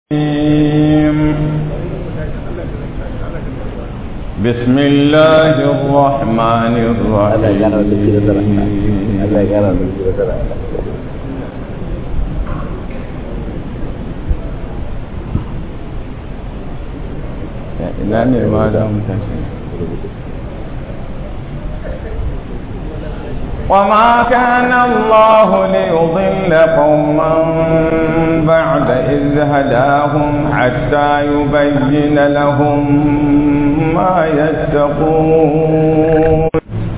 بسم الله الرحمن الرحيم ina ne ma da mutashi وما كان الله ليضل قوما بعد إذ هداهم حتى يبين لهم ما يتقون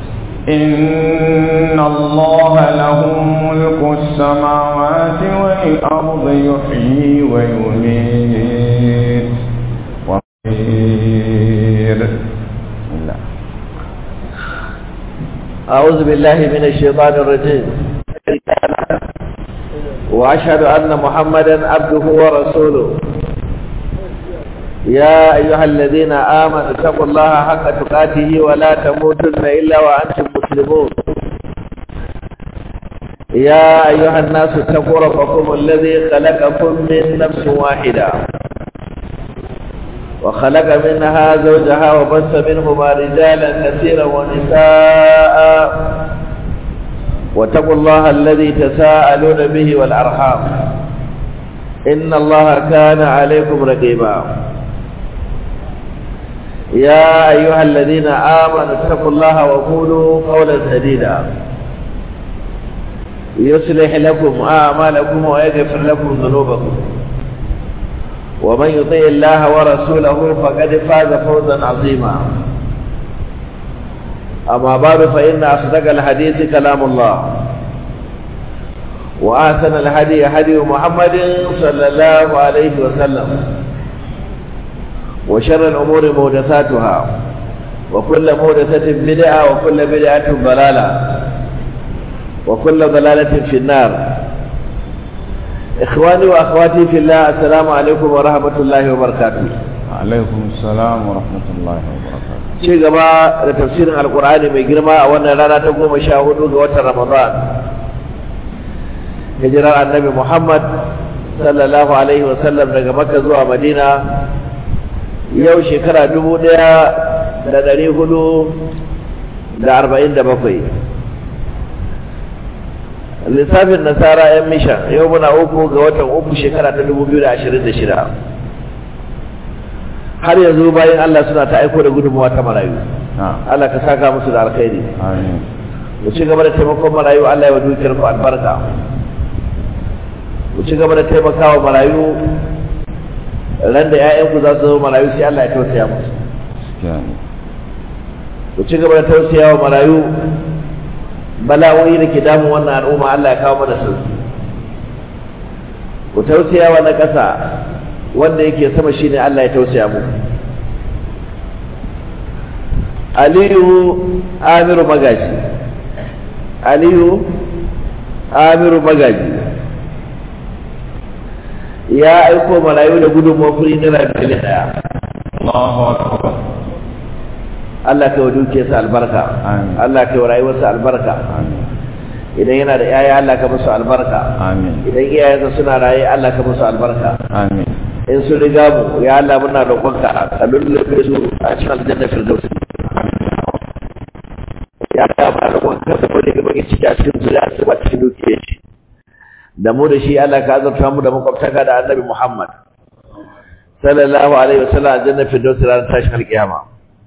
إن الله له ملك السماوات والأرض يحيي ويميت وغير الله أعوذ بالله من الشيطان الرجيم وأشهد أن محمدا عبده ورسوله يا أيها الذين آمنوا اتقوا الله حق تقاته ولا تموتن إلا وأنتم مسلمون يا أيها الناس اتقوا ربكم الذي خلقكم من نفس واحدة وخلق منها زوجها وبث منهما رجالا كثيرا ونساء واتقوا الله الذي تساءلون به والأرحام إن الله كان عليكم رقيبا يا أيها الذين آمنوا اتقوا الله وقولوا قولا سديدا يصلح لكم أعمالكم ويغفر لكم ذنوبكم ومن يطع الله ورسوله فقد فاز فوزا عظيما أما بعد فإن أصدق الحديث كلام الله وأحسن الهدي هدي محمد صلى الله عليه وسلم وشر الأمور محدثاتها وكل محدثة بدعة وكل بدعة ضلالة وكل ضلالة في النار إخواني وأخواتي في الله السلام عليكم ورحمة الله وبركاته عليكم السلام ورحمة الله وبركاته ci gaba da tafsirin alkur'ani mai girma a wannan rana ta goma sha hudu ga watan ramadan hijirar annabi muhammad sallallahu alaihi wasallam daga makka zuwa madina yau shekara dubu daya da dari hudu da arba'in da bakwai lissafin nasara yan mishan yau muna uku ga watan uku shekara ta dubu biyu da ashirin da shida har yanzu bayan Allah suna ta aiko da gudunmawa ta marayu Allah ka saka musu da alkhairi mu ci gaba da taimakon marayu Allah ya wa dukiyar ku albarka mu ci gaba da taimakawa marayu ran da ƴaƴanku za su zama marayu sai Allah ya tausaya musu mu ci gaba da tausaya wa marayu bala'o'i da ke damun wannan al'umma Allah ya kawo mana sauki ku tausaya wa na ƙasa wanda yake sama shine Allah ya tausaya mu Aliyu Amiru Magaji Aliyu Amiru Magaji ya aiko marayu da gudunmawar kuri naira biliyan daya Allahu akbar Allah ka wa dukiyarsa albarka Amin. Allah ka wa rayuwarsa albarka amin idan yana da yaya Allah ka musu albarka amin idan iyayensa suna raye Allah ka musu albarka amin in sun riga mu ya Allah muna roƙonka ka lullube su a cikin aljanna firdaus ya Allah muna roƙonka ka bari ga baki ciki a cikin zuriya su ba cikin dukiyar shi da mu da shi Allah ka azurta mu da makwabtaka da Annabi Muhammad sallallahu alaihi wasallam aljanna firdaus ranar tashin alƙiyama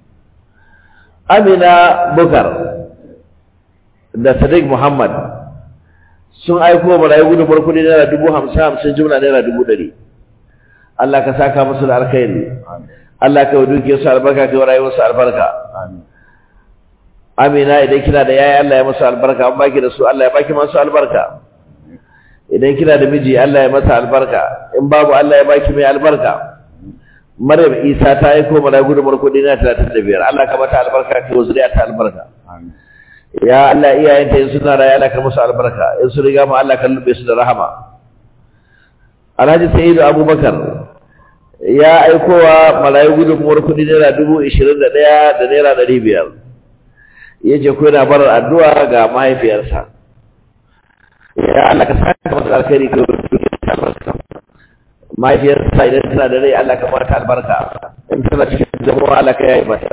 Amina Bukar da Sadiq Muhammad sun aiko marayu gudunmuwar kuɗi naira dubu hamsin hamsin jumla naira dubu ɗari Allah ka saka musu da alkhairi Allah ka duke su albarka ka rayuwar su albarka amin Amina idan kina da yaya Allah ya musu albarka an baki da su Allah ya baki masu albarka idan kina da miji Allah ya masa albarka in babu Allah ya baki mai albarka Maryam Isa ta aiko mana gudumar kudi na 35 Allah ka mata albarka ka zuriya ta albarka amin ya Allah iyayenta in suna raye Allah ka musu albarka in su riga mu Allah ka lube su da rahama Alhaji Sa'idu Abubakar ya aikowa marayu gudunmuwar kudi naira dubu ishirin da ɗaya da naira ɗari biyar ya ce ko yana barar addu'a ga mahaifiyarsa ya Allah ka saka masa alkhairi ka mahaifiyarsa idan tana da rai Allah ka mata albarka in tana cikin jama'a Allah ka yayi mata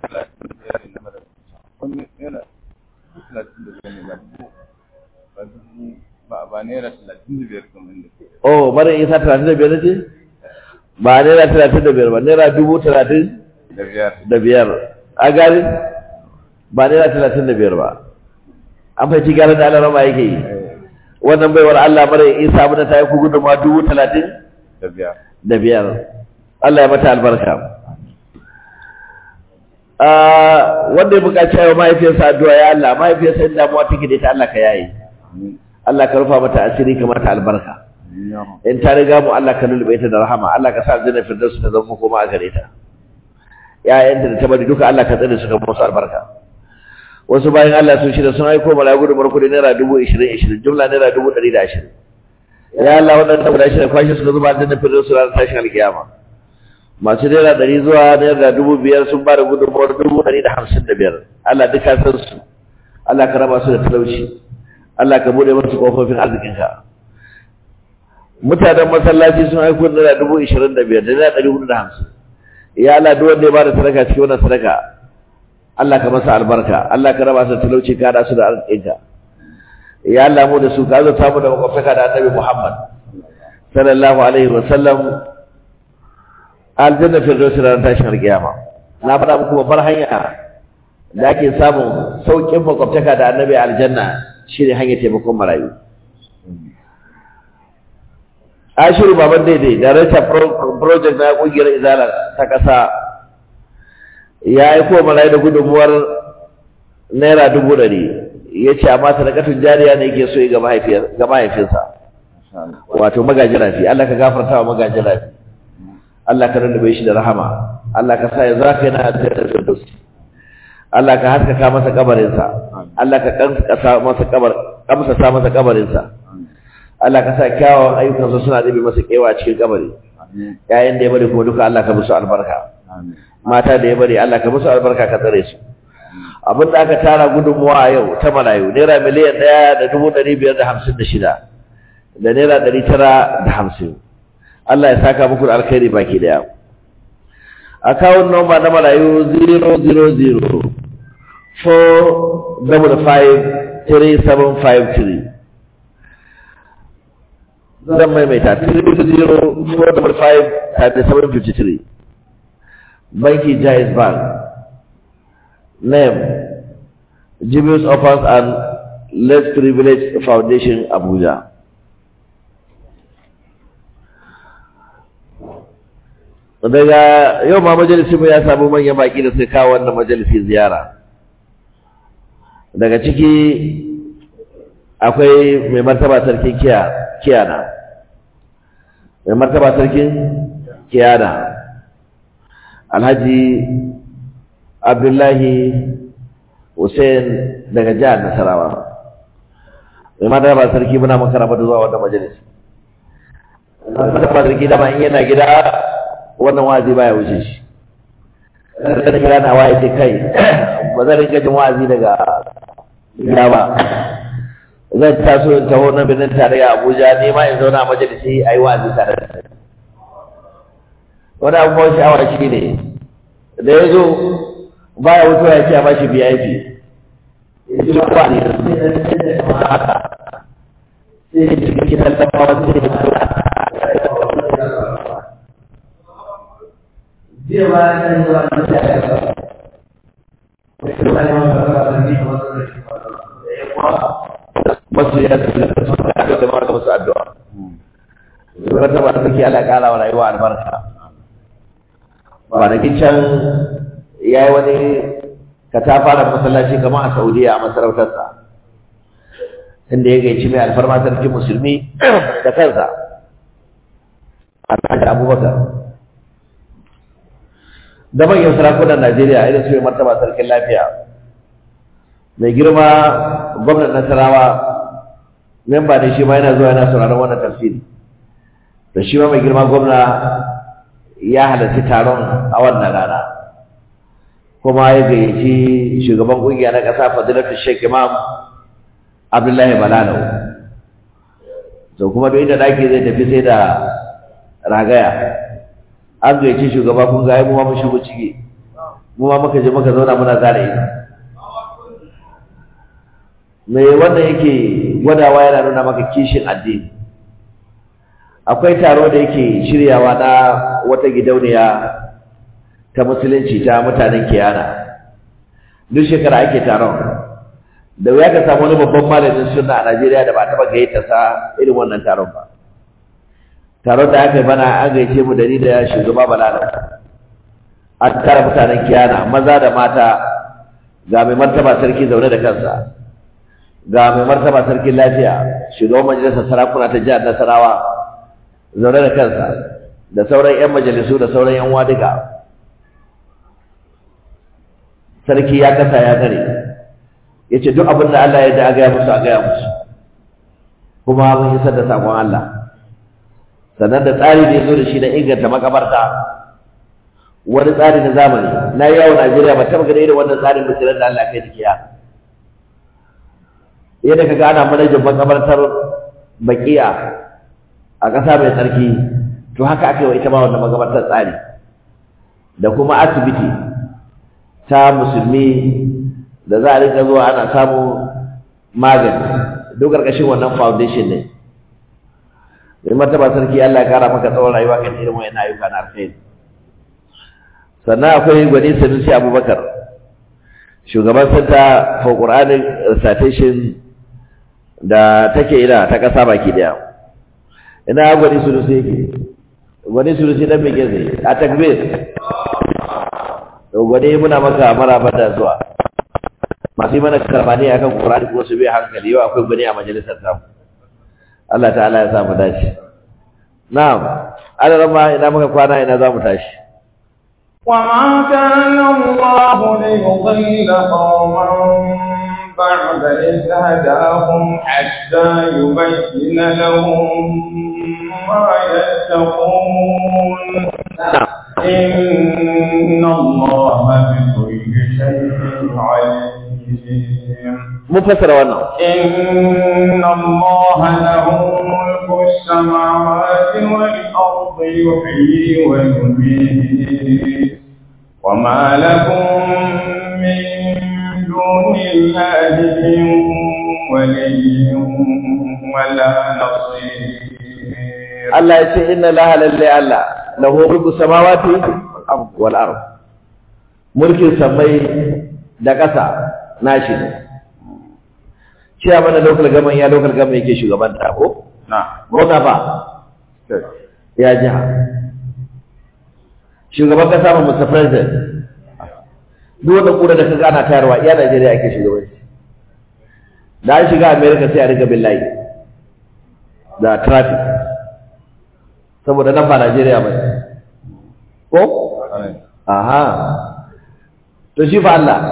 Wani naira talatin da biyar ne ba dubu ba dubu ba ba naira talatin da biyar kamar da ke. oh mara isa talatin da biyar ce ba naira talatin da biyar ba naira dubu talatin Da biyar. da biyar a gari ba naira talatin da biyar ba an fahimci gyaran da Allah rama yake yi Eh, wannan baiwar Allah mara isa abin da ta yi ku gudunmawa dubu talatin Da biyar. da biyar Allah ya mata albarka Ah, wanda ya buƙaci yawa mahaifiyarsa addu'a ya Allah mahaifiyarsa in damuwa take da ita Allah ka yaye Amin. Allah ka rufa mata asiri ka mata albarka Amin ya Rabb. in ta riga mu Allah ka lulube ta da rahama Allah ka sa aljanna firdaus ta zama koma a gare ta ƴaƴanta da ta bari duka Allah ka tsare su ka musu albarka wasu bayan Allah sun shirya sun aiko mala gudu barku da naira dubu ishirin ishirin jumla naira dubu ɗari da ashirin ya Allah waɗanda guda shida kwashe suka zuba aljanna firdaus ranar tashin alkiyama masu naira ɗari zuwa naira dubu biyar sun ba da gudunmawar dubu ɗari da hamsin da biyar Allah duka san su Allah ka raba su da talauci Allah ka buɗe musu ƙofofin arzikinka mutanen masallaci sun aiko da naira dubu ishirin da biyar da naira ɗari hudu da hamsin ya Allah duk wanda ya bada sadaka cikin wannan sadaka Allah ka masa albarka Allah ka raba su da talauci ka haɗa su da arzikinka ya Allah mu da su ka zo mu da makwabtaka da annabi Muhammad sallallahu alaihi wa sallam aljanna firdausi ranar tashin alkiyama na faɗa muku babbar hanya da ake samun sauƙin makwabtaka da annabi aljanna shine hanyar taimakon marayu Ashiru Baban Daidai, Director Pro- Project na ƙungiyar Izala ta ƙasa, ya yi ko marayu da gudunmuwar Naira dubu ɗari, ya ce amma sadakatun jariya ne yake so yi ga mahaifiyar- ga mahaifinsa, Masha Allah. wato magajin rafi, Allah ka gafarta wa magajin rafi, Allah ka rarrabe shi da rahama, Allah ka sa ya za ka yana da firdausi, Allah ka haskaka masa kabarinsa, Allah ka kamsa masa kabar, kamsasa masa kabarinsa. Amin. Allah ka sa kyawawan ayyukansu suna ɗabe masa kewa a cikin kabari Amin. yayin da ya bari kuma duka Allah ka musu albarka Amin. mata da ya bari Allah ka musu albarka ka tsare su abin da aka tara gudunmuwa a yau ta marayu naira miliyan ɗaya da dubu ɗari biyar da hamsin da shida da naira ɗari tara da hamsin Allah ya saka muku da alkhairi baki ɗaya akawun nomba na marayu 000 4 double five three seven five three zan maimaita 30455 banki jais bank name Jibius Offers and Less Privilege Foundation Abuja daga yau ma majalisi mu ya samu manyan baki da suka kawo wannan majalisi ziyara daga ciki akwai mai martaba sarkin kiyana mai martaba sarkin kiyana alhaji abdullahi hussein daga jihar nasarawa mai martaba sarki muna makaraba da zuwa wannan majalis martaba sarki dama in yana gida wannan wazi baya wuce shi kada gida na waye ce kai ba zan rinka jin wazi daga gida ba zan taso in taho na birnin tarayya Abuja ne ma in zauna a majalisi a yi wa'azi tare da wani abubuwan sha'awa shi ne da ya zo baya wucewa ya ce a bashi VIP ya ce ba ne haka sai ya cikin kitan lambawa sai ya Dia bayan zuwa da ya masu ya da su da da mara musu addu'a wata ba take ala kara wa rayuwa albarka kwanakin can ya yi wani katafaren masallaci kamar a saudiya a masarautarsa inda ya gaici mai alfarma sarkin musulmi da kansa alhaji abubakar da manyan sarakunan najeriya irin su mai martaba sarkin lafiya mai girma gwamnan nasarawa memba ne shi ma yana zuwa yana sauraron wannan tafsiri da shi ma mai girma gwamna ya halarci taron a wannan rana kuma ya gayyaci shugaban kungiya na ƙasa fadilatu sheikh imam abdullahi balalau to kuma duk inda daki zai tafi sai da ragaya an gaice shugaba kun ga ai mu ma mun shigo ciki mu ma muka je muka zauna muna zara ido me wannan yake gwadawa yana nuna maka kishin addini akwai taro da yake shiryawa na wata gidauniya ta musulunci ta mutanen kiyana duk shekara ake taron da wuya ka samu wani babban malamin sunna a Najeriya da ba taɓa gayyata sa irin wannan taron ba taron da aka yi bana an gayyace mu da ni da shugaba Balala an tara mutanen kiyana maza da mata ga mai martaba sarki zaune da kansa ga mai martaba sarkin lafiya shugaban majalisar sarakuna ta jihar Nasarawa zaune da kansa da sauran 'yan majalisu da sauran 'yan duka sarki ya kasa ya gare ya ce duk abin da Allah ya da a gaya musu a gaya musu kuma mun isar da sakon Allah sannan da tsari da ya zo da shi na inganta makabarta wani tsari na zamani na yi yawon Najeriya ba taɓa gani irin wannan tsarin bisirar da Allah kai tikiya yadda ka ga ana manajan makabartar bakiya a ƙasa mai tsarki to haka aka yi wa ita ma wannan magabatar tsari da kuma asibiti ta musulmi da za a rika zuwa ana samu magani duk ƙarƙashin wannan foundation ne mai martaba sarki Allah ya kara maka tsawon rayuwa kan irin wayan ayyuka na alkhairi sannan akwai gwani sanusi abubakar shugaban santa for quranic recitation da take ina ta ƙasa baki daya ina gwani sulusi yake gwani sulusi dan mege zai a takbir to gwani muna maka maraba da zuwa masu yi mana karbani akan qur'ani ko su bi hankali yau akwai gwani a majalisar ta Allah ta'ala ya samu dace na'am Allah ma ina muka kwana ina za mu tashi وما كان الله ليضل قوما بعد إذ هداهم حتى يبين لهم ما يتقون إن الله بكل شيء عليم مفسر wannan إن الله له ملك السماوات والأرض يحيي ويميت وما لكم من دون الله من ولي ولا نصير Allah ya ce inna laha lalle Allah lahu mulku samawati wal ard mulkin samai da ƙasa nashi ne shi a mana local government ya local government yake shugabanta ko نعم gwamna ba ya jiha shugaban kasa ba Mr. President duk wanda kura da kaga ana tayarwa iya Najeriya ake shugabanci da an shiga America sai a riga billahi da traffic saboda nan ba Najeriya ba ko aha to shi fa Allah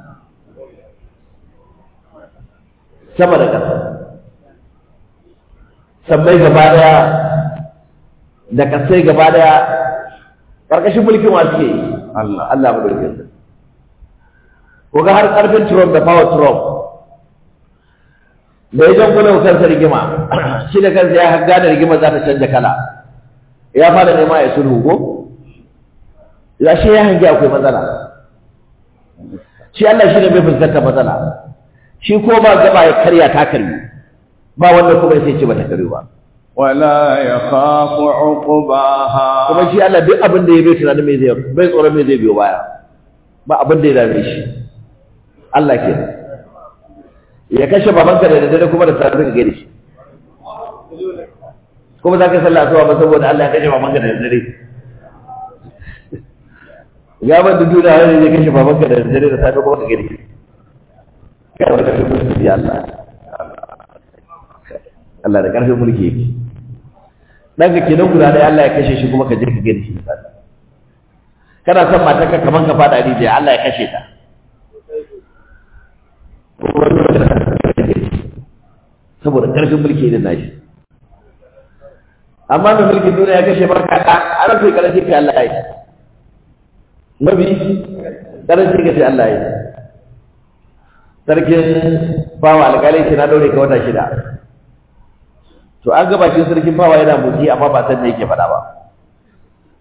sama da ƙasa sabbai gaba daya da kasai gaba daya ƙarƙashin mulkin wa suke yi Allah Allah mu dauke su ko ga har ƙarfin Trump da power Trump da ya jan kuna kansa rigima shi da kansa ya gane rigima za ta canja kala ya fara nema ya sulhu ko ya shi ya hangi akwai matsala shi Allah shi ne bai fuskanta matsala shi ko ba gaba ya karya ta karbi ba wanda kuma sai ce bata karbi ba ولا يخاف عقباها kuma shi Allah duk abin da ya bai tunanin me zai bai tsoron me zai biyo baya ba abin da ya dame shi Allah ke ya kashe babanka da daddare kuma da safe ka gani shi kuma za ka sallah asuba ba saboda Allah ya kashe babanka da daddare ya ban da duniya wani zai kashe babanka da daddare da safe kuma ka gani shi kai wata karfin mulki ya Allah Allah da karfin mulki yake dan ka kenan guda da Allah ya kashe shi kuma ka je ka gani shi kana son matarka kaman ka fada rijiya Allah ya kashe ta saboda karfin mulki irin nashi amma mai mulkin duniya ya kashe maka da a rafi karanci kai Allah ya yi mabi karanci ka sai Allah ya yi sarkin bawa alƙalai ce na ɗaure ka wata shida to an gaba shi sarkin bawa yana motsi amma ba san me yake faɗa ba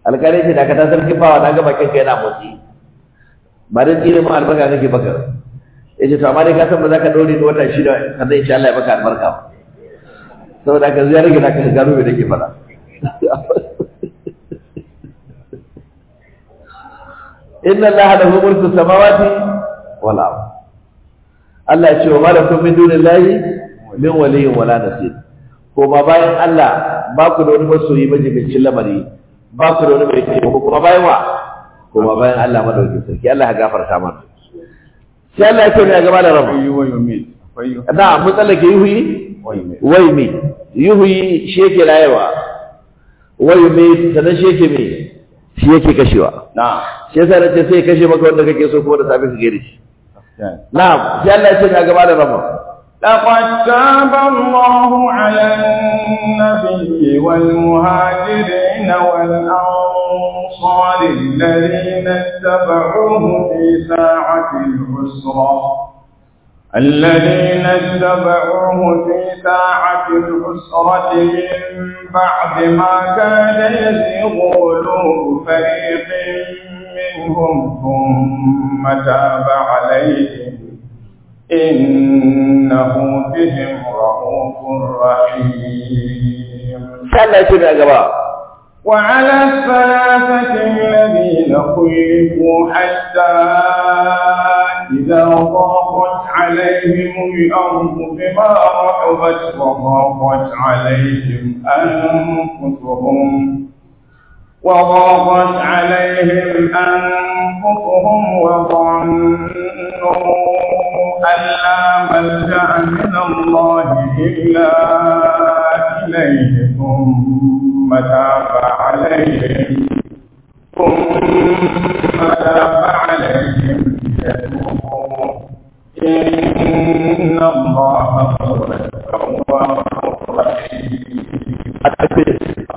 alƙalai ce da ka ta sarki bawa na ga bakin ka yana motsi ba dan tsire mu albarka kake baka yace to amma dai ka san ba za ka dore ni wata shida sannan insha Allah ya baka albarka ba saboda ka ziyar rage naka gano me nake faɗa inna allaha lahu mulku samawati wal ard Allah ya ce wa malakum min dunillahi min waliyyin wala nasir ko ba bayan Allah ba ku da wani masoyi majibincin lamari ba ku da wani mai taimako kuma bayan wa ko ba bayan Allah madaukakin sarki Allah ya gafarta mana sai Allah ya ce ne gaba da rabu akwai wa yumit akwai yu- na mun tsallake yuhi wa yumit wai me yuhi shi yake rayuwa wai me sanan shi yake me shi yake kashewa na'am shi yasa nace sai ya kashe maka wanda kake so kuma da safe ka gaire shi gaskiya ne. na'am sai Allah ya ce ne gaba da rabu لقد تاب الله على النبي والمهاجرين والأنصار الذين اتبعوه في ساعة العسرة الذين اتبعوه في ساعة العسرة من بعد ما كان يزيغ قلوب فريق منهم ثم تاب عليهم إنه بهم رؤوف رحيم sai Allah ya ce ne gaba وعلى الثلاثة الذين خلفوا حتى إذا ضاقت عليهم الأرض بما رحبت وضاقت عليهم أنفسهم وضاقت عليهم أنفسهم وظنوا أن لا ملجأ من الله إلا إليه ثم تاب عليهم ثم تاب عليهم ليتوبوا إن الله هو التواب الرحيم التكبير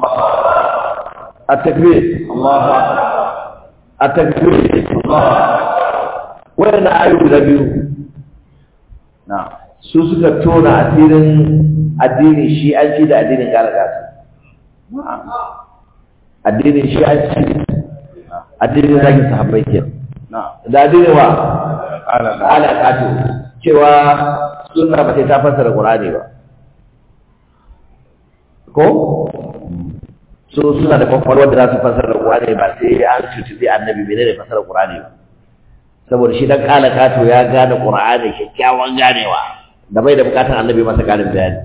التكبير الله أكبر التكبير wannan ayu guda biyu نعم su suka tona asirin addinin shi'anci da addinin galagasu نعم addinin shi'anci addinin zagin sahabbai ke نعم da addinin wa قال الله alaƙatu cewa sunna ba sai ta fassara qur'ani ba ko su suna da kwakwalwar da za su fassara qur'ani ba sai an cutubi annabi menene fassara qur'ani ba saboda shi dan kalakato ya gane qur'ani kyakkyawan ganewa da bai da bukatar annabi masa karin bayani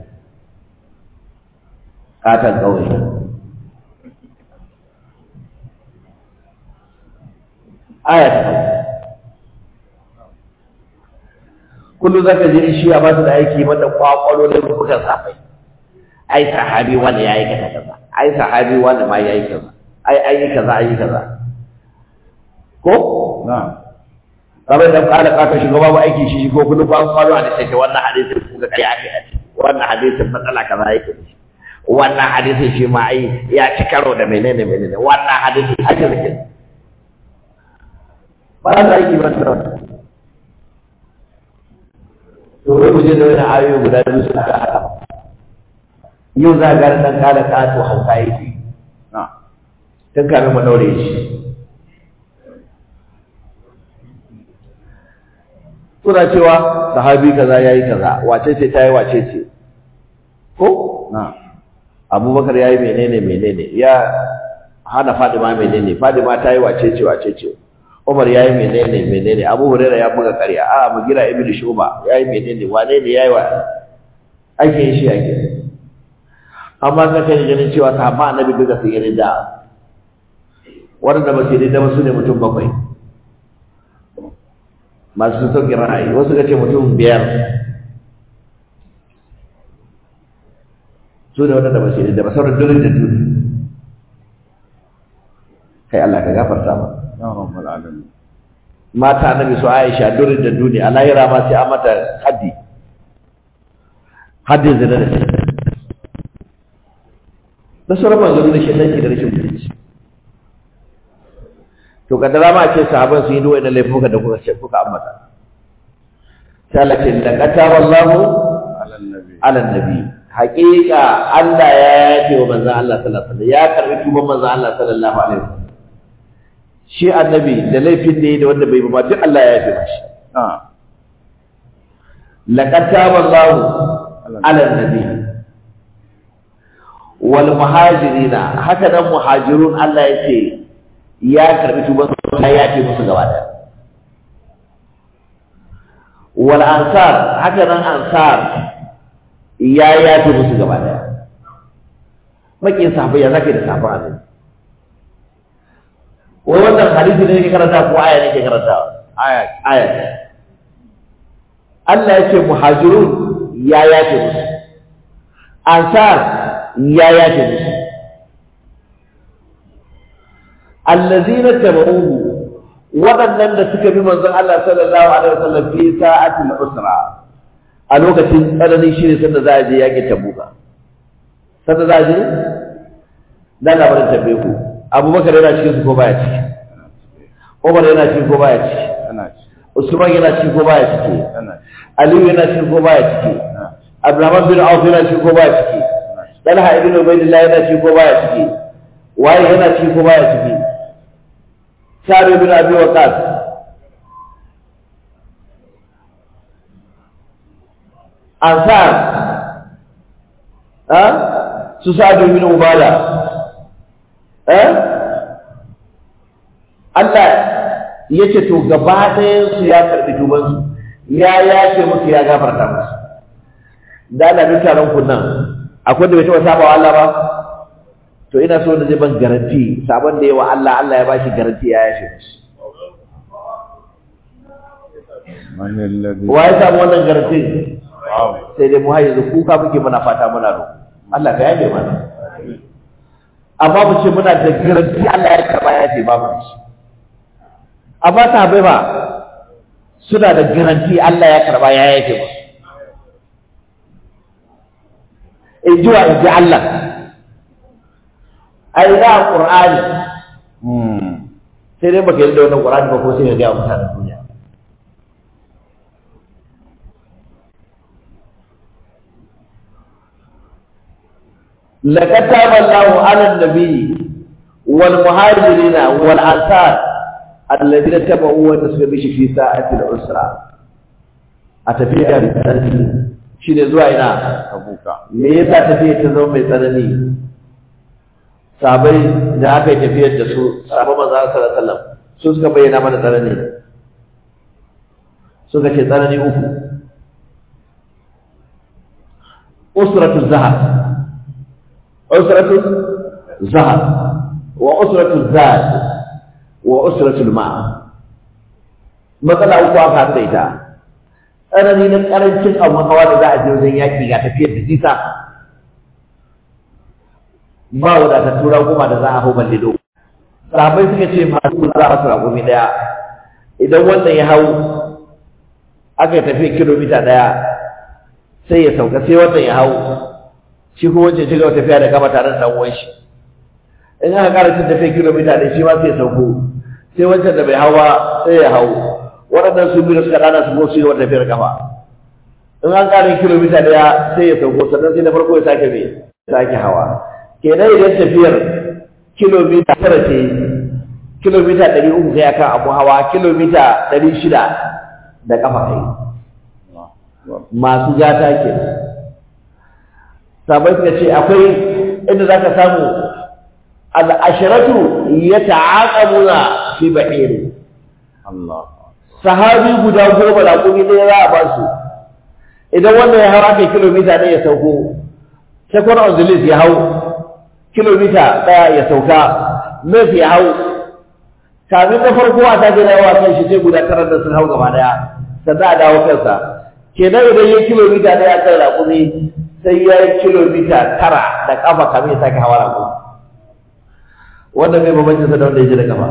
katan kawai aya ta farko kullum zaka ji shi ya ba su da aiki mata kwakwalo da bukan safai ai sahabi wanda ya yi kaza kaza ai sahabi wanda ma ya yi kaza ai an yi kaza an yi kaza ko نعم kamar da kala kaka shugaba ba aiki shi ko kullum ba kwalo a da wannan hadisin kuka kai aka yi wannan hadisin matsala kaza yake da shi wannan hadisin shi ma ai ya ci karo da menene menene wannan hadisin haka zake ba za aiki ba da wannan to wai mu je da wani ayoyi guda biyu suka haɗa yau za ga dan kala kato hauka yake نعم tun kafin mu daure shi suna cewa sahabi kaza yayi kaza wace ce ta yi wace ce ko نعم abubakar ya yi menene menene ya hana fadima menene fadima ta yi wace ce wace ce umar ya yi menene menene abu hurairah ya buga karya a mugira ibnu shuba ya yi menene wane ne ya yi wa ake yin shi ake amma ka kai ganin cewa sahaba annabi duka sun yi da waɗanda ba su yi da su ne mutum bakwai masu sauƙin ra'ayi wasu ka ce mutum biyar su ne waɗanda ba su yi da ba sauran durin da duni kai Allah ka gafarta ba يا رب العالمين mata annabi su Aisha durin da duni a lahira ma sai an mata haddi haddin zina da shi da sauran manzanni da shaitanci da rashin mutunci to kaddara ma ce sahaban su yi duwa na laifuka da kuka ce kuka ambata sai Allah ce laqad taballahu على النبي ala nabi haƙiƙa Allah ya yafe wa manzon Allah sallallahu alaihi wasallam ya karbi tuban manzon Allah sallallahu alaihi wasallam shi annabi da laifin da ya da wanda bai ba duk Allah ya yafe mashi na'am laqad taba Allahu ala nabi wal muhajirina haka nan muhajirun Allah ya ce ya karbi tuban su ya yafe musu gaba daya wal ansar haka nan ansar ya yafe musu gaba daya makin sahabbai ya zaka da sahabban annabi wai wannan hadisi ne ke karanta ko aya ne ke karanta aya aya ce. Allah ya ce muhajirun ya yafe musu ansar ya yafe musu allazina tabu'uhu waɗannan da suka bi manzon Allah sallallahu alaihi wasallam fi sa'atil usra a lokacin tsananin shi ne sanda za a je yaƙin tabuka sanda za a je da labarin tambaye ku abubakar yana cikin su ko baya ciki umar yana ciki ko baya ciki tana ci usman yana ciki ko baya ciki tana ci aliyu yana ciki ko baya ciki tana ci abdurrahman bin auf yana ciki ko baya ciki talha ibn ubaydillah yana ciki ko baya ciki waye yana ciki ko baya ciki sa'd ibn abi waqas ansar ha su sa'd ibn ubada eh Allah yace to gaba ɗayan su ya karbi tubansu ya yace musu ya gafarta musu da Allah duk taron ku nan akwai da bai taɓa saba wa Allah ba to ina so da zai ban garanti sabon da yawa Allah Allah ya bashi garanti ya yashe musu man alladhi wa ya samu wannan garanti wow sai dai mu har yanzu kuka muke muna fata muna roƙo Allah ka yafe mana amma mu ce muna da garanti Allah ya karba ya ce babu shi amma sahabbai ba suna da garanti Allah ya karba ya yafe musu in ji wa in ji Allah a ina a ƙur'ani hmm sai dai baka yarda da wannan ƙur'ani ba ko sai ka ga mutanen duniya لقد تاب الله على النبي والمهاجرين والأنصار الذين تبعوا وتسبب في ساعة العسرة أتفيها بالتنزيل شنو زوا ina tabuka me yasa tafiyar ta zama mai tsanani sabai da aka yi tafiyar da su sabon manzo sallallahu alaihi wasallam su suka bayyana mana tsanani suka ce tsanani uku usratu zahab usratu zahab wa usratu zad wa usratu ma matsala uku aka haɗa ita tsanani na ƙarancin abin hawa da za a je wajen yaƙi ga tafiyar da nisa ba wadatar tura goma da za a hau balle dogo sahabai suka ce masu za a su ragumi ɗaya idan wannan ya hau aka yi tafiya kilomita ɗaya sai ya sauka sai wannan ya hau shi kuma wancan shiga tafiya da kama tare da ɗan uwan shi in aka ƙara cin tafiya kilomita ɗaya shi ma sai ya sauko sai wancan da bai hau ba sai ya hau waɗannan su biyu suka ɗana su ko su yi wata tafiyar kafa in an ƙara kilomita ɗaya sai ya sauko sannan sai na farko ya sake mai sake hawa kenan idan tafiyar kilomita tara ce kilomita ɗari uku kai akan abu hawa kilomita ɗari shida da ƙafa kai masu gata ke sabai suka ce akwai inda za ka samu al'ashiratu ya ta'aƙamuna fi bahiru Allah sahabi guda goma da kuma ɗaya za a ba su idan wannan ya hau aka yi kilomita ɗaya ya sauko second on the list ya hau kilomita ɗaya ya sauka mes ya hau kamin na farko a ta gina yawa kan shi sai guda tara da sun hau gaba ɗaya sannan a dawo kansa kenan idan ya kilomita ɗaya kan raƙumi sai ya yi kilomita tara da ƙafa kamin ya sake hawa raƙumi wannan mai bambancin sa da wanda ya ji da ƙafa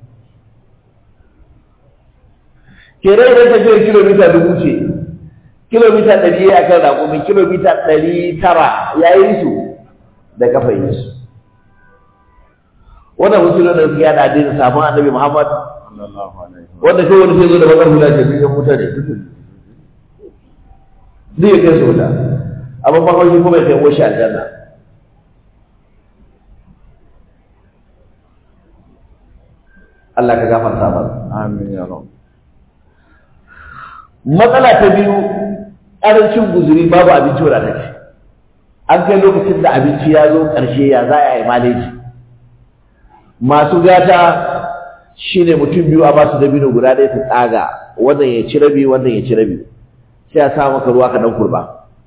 kenan idan tafiyar kilomita dubu ce kilomita ɗari ya kan raƙumi kilomita ɗari tara ya yi su da kafa yi su wannan musulun da suke yada addinin sabon annabi muhammad sallallahu alaihi wa wanda kai wani sai zo da bakar hula ce biyan wuta ne zai kai su wuta abin bakwashi kuma ya kai washe aljanna Allah ka gafarta mana amin ya rabu matsala ta biyu ƙarancin guzuri babu abinci wadatacce an kai lokacin da abinci ya zo ƙarshe ya za a yi maleji masu gata shine mutum biyu a basu dabino guda ɗaya su tsaga wannan ya ci rabi wannan ya ci rabi sai a sa maka ruwa ka dan kurba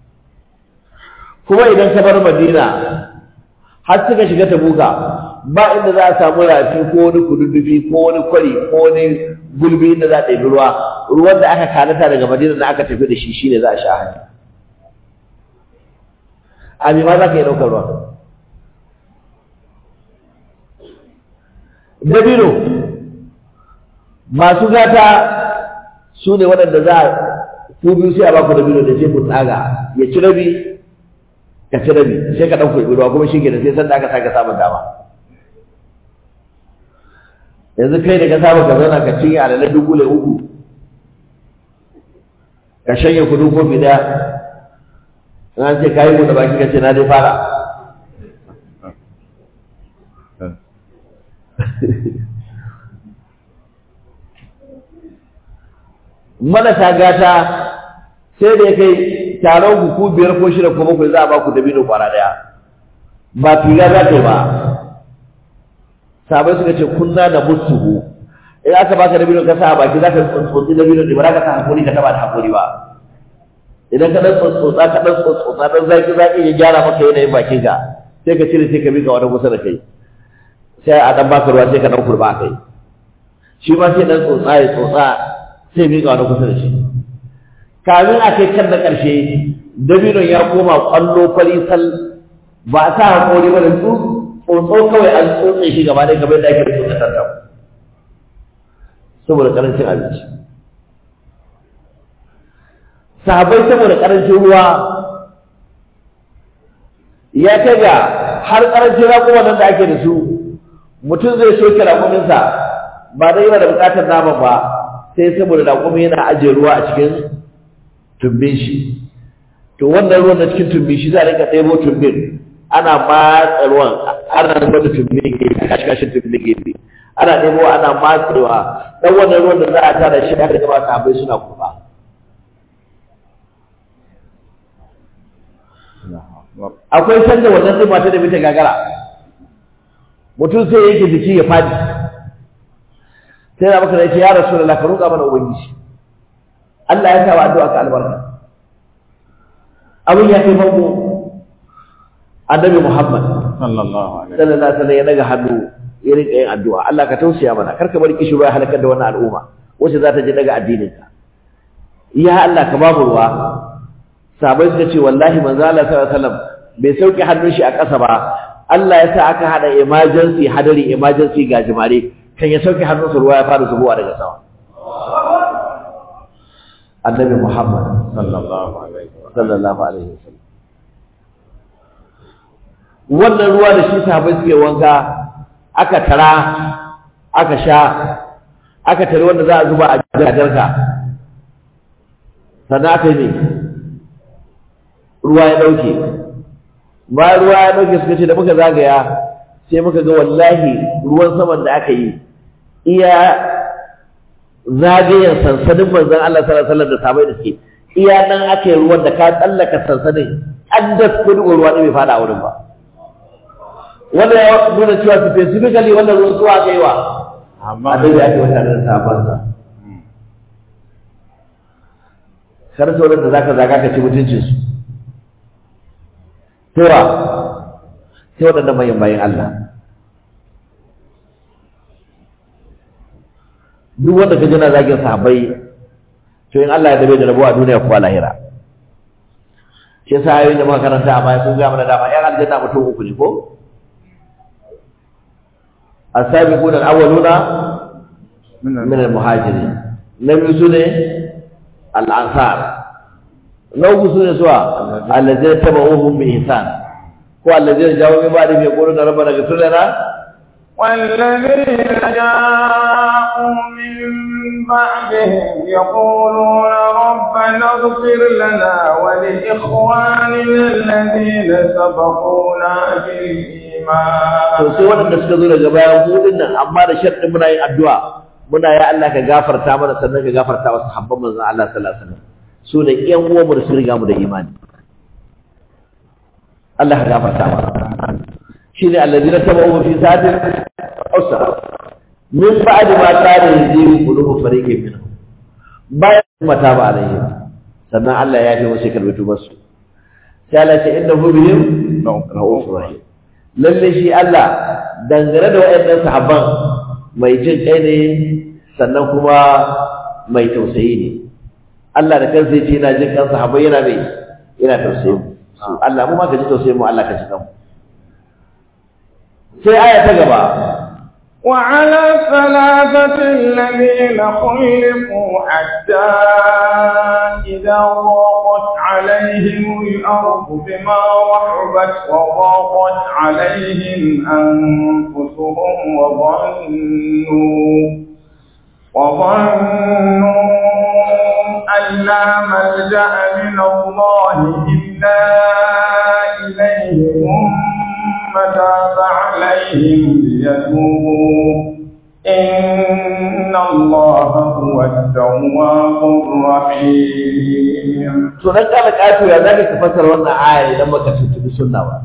kuma idan ka bar madina har suka shiga tabuka ba inda za a samu rafi ko wani kududdufi ko wani kwari ko wani gulbi inda za a ɗebi ruwa ruwan da aka kanata daga madina da aka tafi da shi shine za a sha hanya a ma za ka yi ɗaukar ruwa dabino masu gata su ne waɗanda za a ku biyu sai a ba ku dabino da sai ku tsaga ya ci rabi ka ci rabi sai ka ɗan kurɓi ruwa kuma shi ke da sai sanda aka sake samun dama yanzu kai da ka saba ka zauna ka cinye alalar dubule uku ka shanye kudu kofi daya in an ce kayi buɗe baki ka ce na dai fara marasa gata sai da ya kai taron ku biyar ko shida ko bakwai za a ba ku dabino kwana daya ba figa za ta yi ba sabai suka ce kunna na musuhu in aka baka dabino ka sa a baki za ka tsotsotsi dabino ne ba za ka sa hakuri ka taba da hakuri ba idan ka dan tsotsotsa ka dan tsotsotsa dan zaki zaki ya gyara maka yanayin bakin ka sai ka cire sai ka miƙa wani kusa da kai sai a dan baka ruwa sai ka dan kurba kai shi ma sai dan tsotsa ya tsotsa sai miƙa wani kusa da shi kamin a kai kan na ƙarshe dabinon ya koma ƙwallo kwali sal ba a sa hakori ba da su tsotso kawai an tsotse shi gaba ɗaya kamar da ake tsotse tantam saboda ƙarancin abinci sahabai saboda ƙarancin ruwa ya kai ga har ƙarancin raƙuma nan da ake da su mutum zai soke raƙuminsa ba dai yana da buƙatar naman ba sai saboda raƙumi yana ajiye ruwa a cikin tumbin shi to wannan ruwan na cikin tumbin shi za a rika ɗebo tumbin ana matsa ruwan ana zuba da tumbin gefe kashi kashin tumbin gefe ana ɗebo ana matsewa ɗan wannan ruwan da za a tara shi aka gaba sahabbai suna kuma akwai sanda wannan zai mata da mita gagara mutum sai yake jiki ya fadi sai na maka da yake ya rasu da ka roƙa mana ubangiji Allah ya sa wa addu'a ka albarka abin ya kai bango annabi Muhammad sallallahu alaihi sallallahu alaihi wasallam ya daga hannu ya rinka yin addu'a Allah ka tausaya mana kar ka bari kishi ruwa halakar da wannan al'umma wacce za ta je daga addinin ka ya Allah ka babu ruwa sahabbai suka ce wallahi manzo Allah sallallahu alaihi wasallam bai sauke hannun shi a ƙasa ba Allah ya sa aka hada emergency hadari emergency gajimare kan ya sauke hannunsa ruwa ya fara zubowa daga sama annabi Muhammad sallallahu alaihi sallallahu alaihi wasallam wannan ruwa da shi sahabbai suke wanka aka tara aka sha aka tare wanda za a zuba a jajarka sannan aka yi ne ruwa ya dauke bayan ruwa ya dauke suka ce da muka zagaya sai muka ga wallahi ruwan saman da aka yi iya zagayen sansanin manzon Allah sallallahu alaihi wasallam da sabai da suke iya nan aka yi ruwan da ka tsallaka sansanin an da kudi ruwa ne bai fada a wurin ba wanda ya nuna cewa specifically wannan ruwan zuwa aka yi wa amma annabi ya ce wata da sabon sa kar sauran da zaka zaga ka ci mutuncin su Tewa sai waɗannan manyan bayan Allah duk wanda ka jina zagin sahabbai to in Allah ya dabe da rabuwa duniya ko lahira shi yasa ayoyin da muka karanta a baya sun ga mana dama yan aljanna mutum uku ne ko as-sabiquna al-awwaluna min al-muhajirin na biyu su ne al-ansar na uku su ne suwa allazina tabauhum bi ihsan ko allazina jawo min ba'di bi yaquluna rabbana ighfir lana والذين جاءوا من بعدهم يقولون ربنا اغفر لنا ولإخواننا الذين سبقونا بالإيمان to sai waɗanda suka zo daga bayan mu din nan amma da sharɗin muna yin addu'a muna ya Allah ka gafarta mana sannan ka gafarta wa sahabban manzon Allah sallallahu alaihi wasallam su ne ƴan uwan mu da su riga mu da imani Allah ka gafarta mana shine alladina tabu fi sa'atin usra min ba'd ma kana yaziru qulubu fariqin minhum bayan mata ba alayhi sannan Allah ya yi wasu kalmatu basu sai Allah ya ce innahu bihim ra'ufur rahim lalle shi Allah dangane da waɗannan sahabban mai jin kai ne sannan kuma mai tausayi ne Allah da kansa yace yana jin kan sahabbai yana mai yana tausayi su Allah mu ma ka ji tausayin mu Allah ka ji kanmu sai aya ta gaba وعلى الثلاثة الذين خلقوا حتى إذا ضاقت عليهم الأرض بما رحبت وضاقت عليهم أنفسهم وظنوا وظنوا أن لا ملجأ من الله إلا إليه ثم تاب عليهم ليتوبوا إن الله هو التواب الرحيم to dan kana kato ya zaka ka fassara wannan aya idan baka tuntubi sunna ba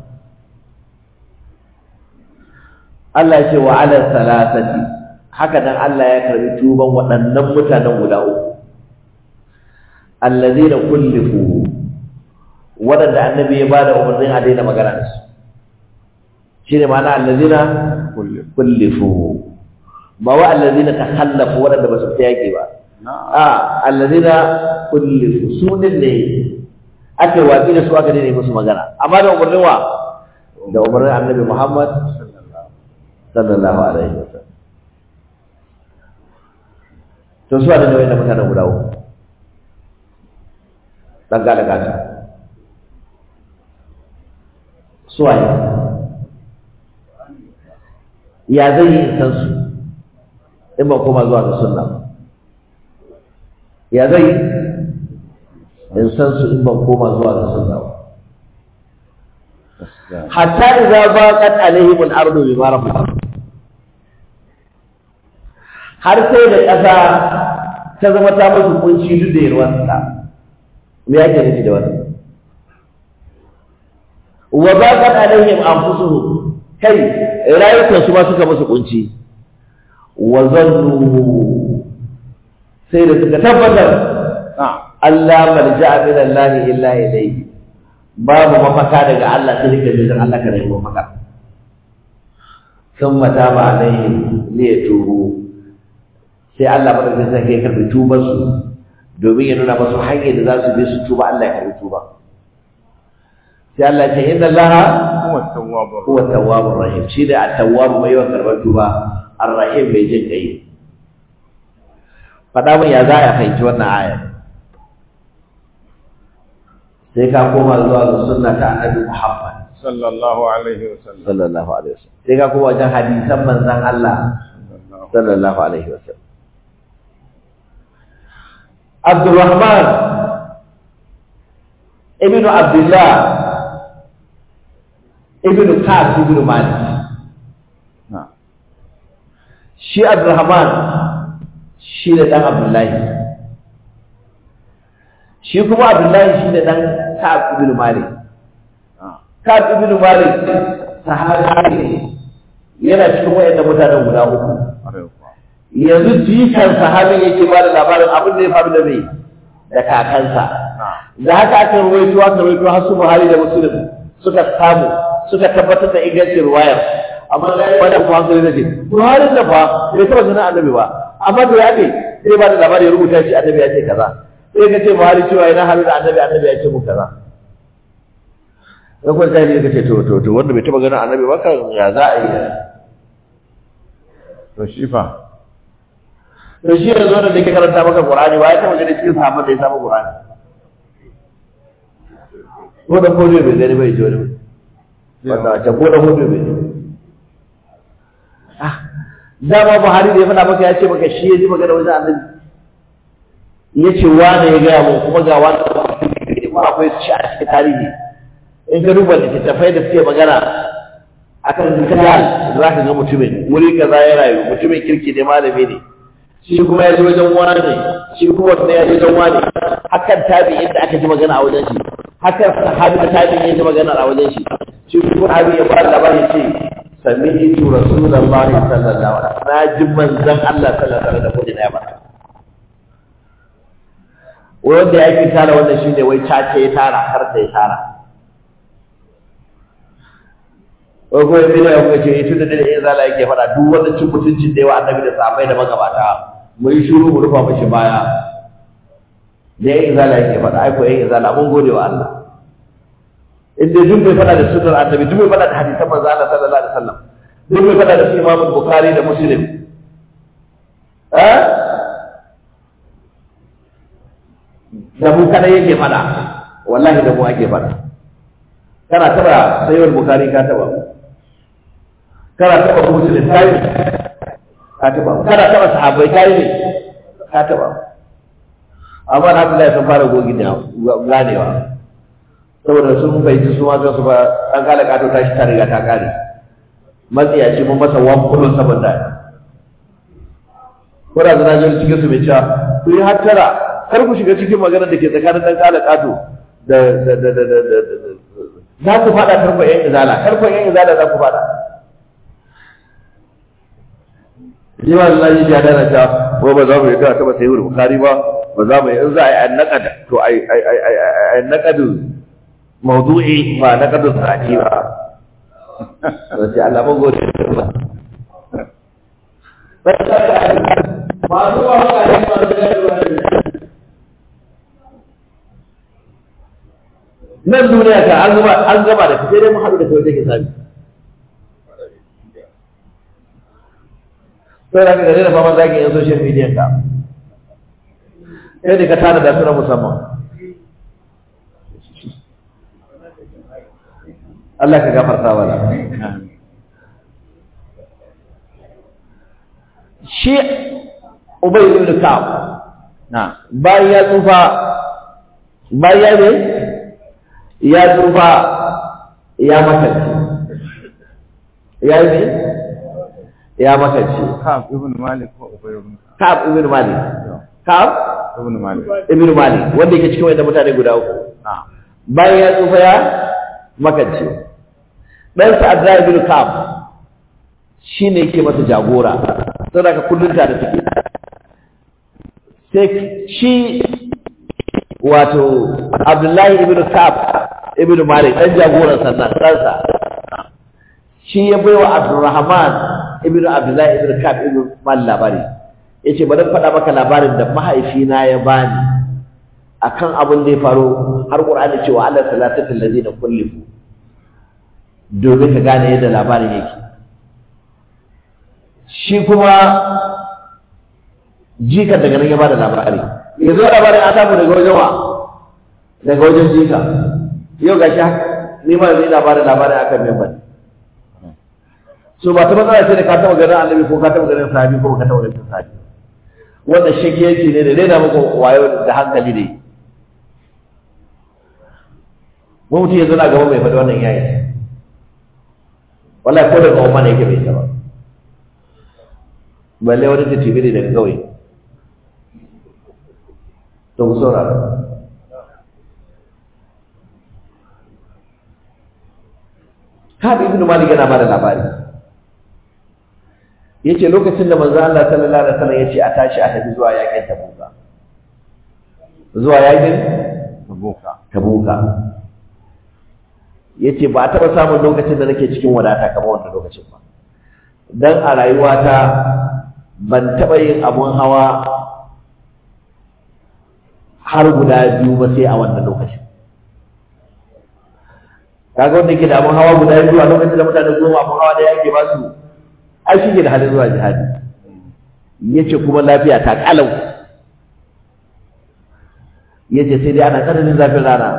Allah ya ce wa ala salasati haka dan Allah ya karbi tuban waɗannan mutanen guda uku allazina kullifu waɗanda annabi ya bada umarnin a daina magana da su shine ma'ana allazina kullifu ba wa allazina takhallafu waɗanda ba su fita yaƙi ba a allazina kullifu su din ne ake watsi da su aka daina musu magana amma da umarnin wa da umarnin annabi Muhammad sallallahu alaihi wasallam to su da nauyin da mutanen guda uku dan gada gata su waye ya zai yi san su in ba koma zuwa ga sunna ba ya zai yi in san su in ban koma zuwa ga sunna ba hatta idza baqat alaihim al-ardu bima rahabat har sai da ƙasa ta zama ta musu kunci duk da yarwarsa me yake nufi da wannan wa baqat alaihim anfusuhum kai rayukan su ma suka musu kunci wa zannu sai da suka tabbatar Allah malja'a min Allah illa ilayhi babu mafaka daga Allah sai daga jikin Allah ka nemi mafaka sun mata ba alaihim ne ya tubu sai Allah madaukakin sarki ya karbi tubar su domin ya nuna masu hanyar da za su bi su tuba Allah ya karbi tuba sai Allah ya ce inna Allah huwa tawwabur huwa tawwabur rahim shi da at-tawwab mai yawan karbar tuba ar-rahim mai jin kai faɗa min ya za a fahimci wannan aya sai ka koma zuwa ga sunna ta annabi Muhammad sallallahu alaihi wasallam sallallahu alaihi wasallam sai ka koma wajen hadisan manzon Allah sallallahu alaihi wasallam Abdurrahman ibn Abdullah ibn Ka'ab ibn Malik shi Abdurrahman shi da dan Abdullahi shi kuma Abdullahi shi da dan Ka'ab ibn Malik Ka'ab ibn Malik sahabi ne yana cikin wayannan mutanen guda uku yanzu jikan sahabin yake ba da labarin abin da ya faru da mai da kakansa da haka aka rawaito aka rawaito har su Buhari da Muslim suka samu suka tabbatar da ingancin ruwayar amma wanda kuma hankali da ce Buhari da fa bai taba ganin annabi ba amma da ya ne sai ba da labari ya rubuta shi annabi ya ce kaza sai ka ce Buhari cewa ina halu da annabi annabi ya ce mu kaza sai kuma sai ka ce to to to wanda bai taba ganin annabi ba kan ya za a yi to shi fa to shi yanzu wanda da ke karanta maka Qur'ani ba ya taba ganin cikin sahabban da ya samu Qur'ani ko da ko bai gani bai ji wani wanda a can ko da ko bai gani ah dama Buhari da ya faɗa maka ya ce maka shi ya ji magana wajen annabi ya ce wane ya gaya mun kuma ga wani kuma akwai shi a cikin tarihi in ka duba littattafai da suke magana akan rijal za ka ga mutumin wuri kaza ya rayu mutumin kirki ne malami ne shi kuma ya je wajen wani ne shi kuma wanda ya je wajen wani hakan tabi inda aka ji magana a wajen shi hakan sahabi da tabi ya ji magana a wajen shi shi kuma sahabi ya fara labari ce sami'tu rasulullahi sallallahu alaihi wasallam na ji manzon Allah sallallahu alaihi wasallam da kudi na ya faɗa wanda ya fi tara wannan shine wai cace ya tara har da ya tara ko kuma yanzu da yanzu ce tun da dai in zala yake faɗa duk wanda cin mutuncin da yawa annabi da sahabbai da magabata mu yi shiru mu rufa mashi baya da yayin zala yake faɗa ai ko yayin zala mun gode wa Allah in dai duk bai faɗa da sunnar annabi duk bai faɗa da hadisan manzo Allah sallallahu alaihi wasallam duk bai faɗa da su Imam Bukhari da Muslim eh da mu kada yake faɗa wallahi da mu ake faɗa kana taba sayyid Bukhari ka taba kana taba Muslim kai ka taba kana taba sahabbai kai ne ka taba amma na Abdullahi sun fara gogi da ganewa saboda sun fahimci su ma su ba an kala kato ta shi ta riga ta kare matsiyaci mun masa wan kullun saboda ko da zana jin cikin su mai cewa ku yi hattara kar ku shiga cikin magana da ke tsakanin dan kala kato da da da da da za ku fada karfa yan izala karfa yan izala za ku fada Ni ma Allah ya dana ta ko ba za mu yi ta taba sayi Bukhari ba ba za mu yi in za a yi annaqad to ai ai ai ai annaqadu mawdu'i ba naqadu sati ba sai Allah mun gode ba masu ba haka ne masu gaiwa nan duniya ka an gaba an gaba da sai dai mu haɗu da kai wajen hisabi sai da ka gare da faman zaki yan social media ka sai da ka tana da suna musamman Allah ka gafarta wa shi Ubay ibn Ka'ab na bayan ya tsufa bayan ne ya tsufa ya makance ya yi ne ya makance Ka'ab ibn Malik ko Ubay ibn Ka'ab ibn Malik Ka'ab ibn Malik ibn Malik wanda yake cikin wanda mutane guda uku na bayan ya tsufa ya makance dan sa Abdullah ibn Ka'ab shine yake masa jagora saboda ka kullun tare suke sai shi wato Abdullahi ibn Ka'ab ibn Malik dan jagoran sannan ɗansa shi ya baiwa Abdurrahman ibn Abdullahi ibn Ka'ab ibn Malik labari yace bari in faɗa maka labarin da mahaifina ya bani akan abin da ya faru har Qur'ani cewa Allah salatatu allazina kullifu domin ka gane yadda labarin yake shi kuma jikan daga nan ya bada labari yanzu labarin an samu daga wajen wa daga wajen jika yau ga shi ni ma yanzu ina bada labarin akan member so ba ta matsala ce da ka taɓa ganin annabi ko ka taɓa ganin sahabi ko ka taɓa ganin sahabi wannan shakiyanci ne da rena muku wayo da hankali ne mu mutum yanzu na gaba mai faɗi wannan yayi wallahi ko daga umma ne yake bai ta ba balle wani ta tibi ne daga kawai to ku saurara Kabi ibn Malik yana bada labari yace lokacin da manzo Allah sallallahu alaihi wasallam yace a tashi a tafi zuwa yakin Tabuka zuwa yakin Tabuka Tabuka yace ba a taɓa samun lokacin da nake cikin wadata kamar wannan lokacin ba dan a rayuwata ban taɓa yin abun hawa har guda biyu ba sai a wannan lokacin kaga wanda ke da abun hawa guda biyu a lokacin da mutane goma abun hawa da yake ba su ai shi ke da halin zuwa jihadi yace kuma lafiya ta kalau yace sai dai ana tsananin zafin rana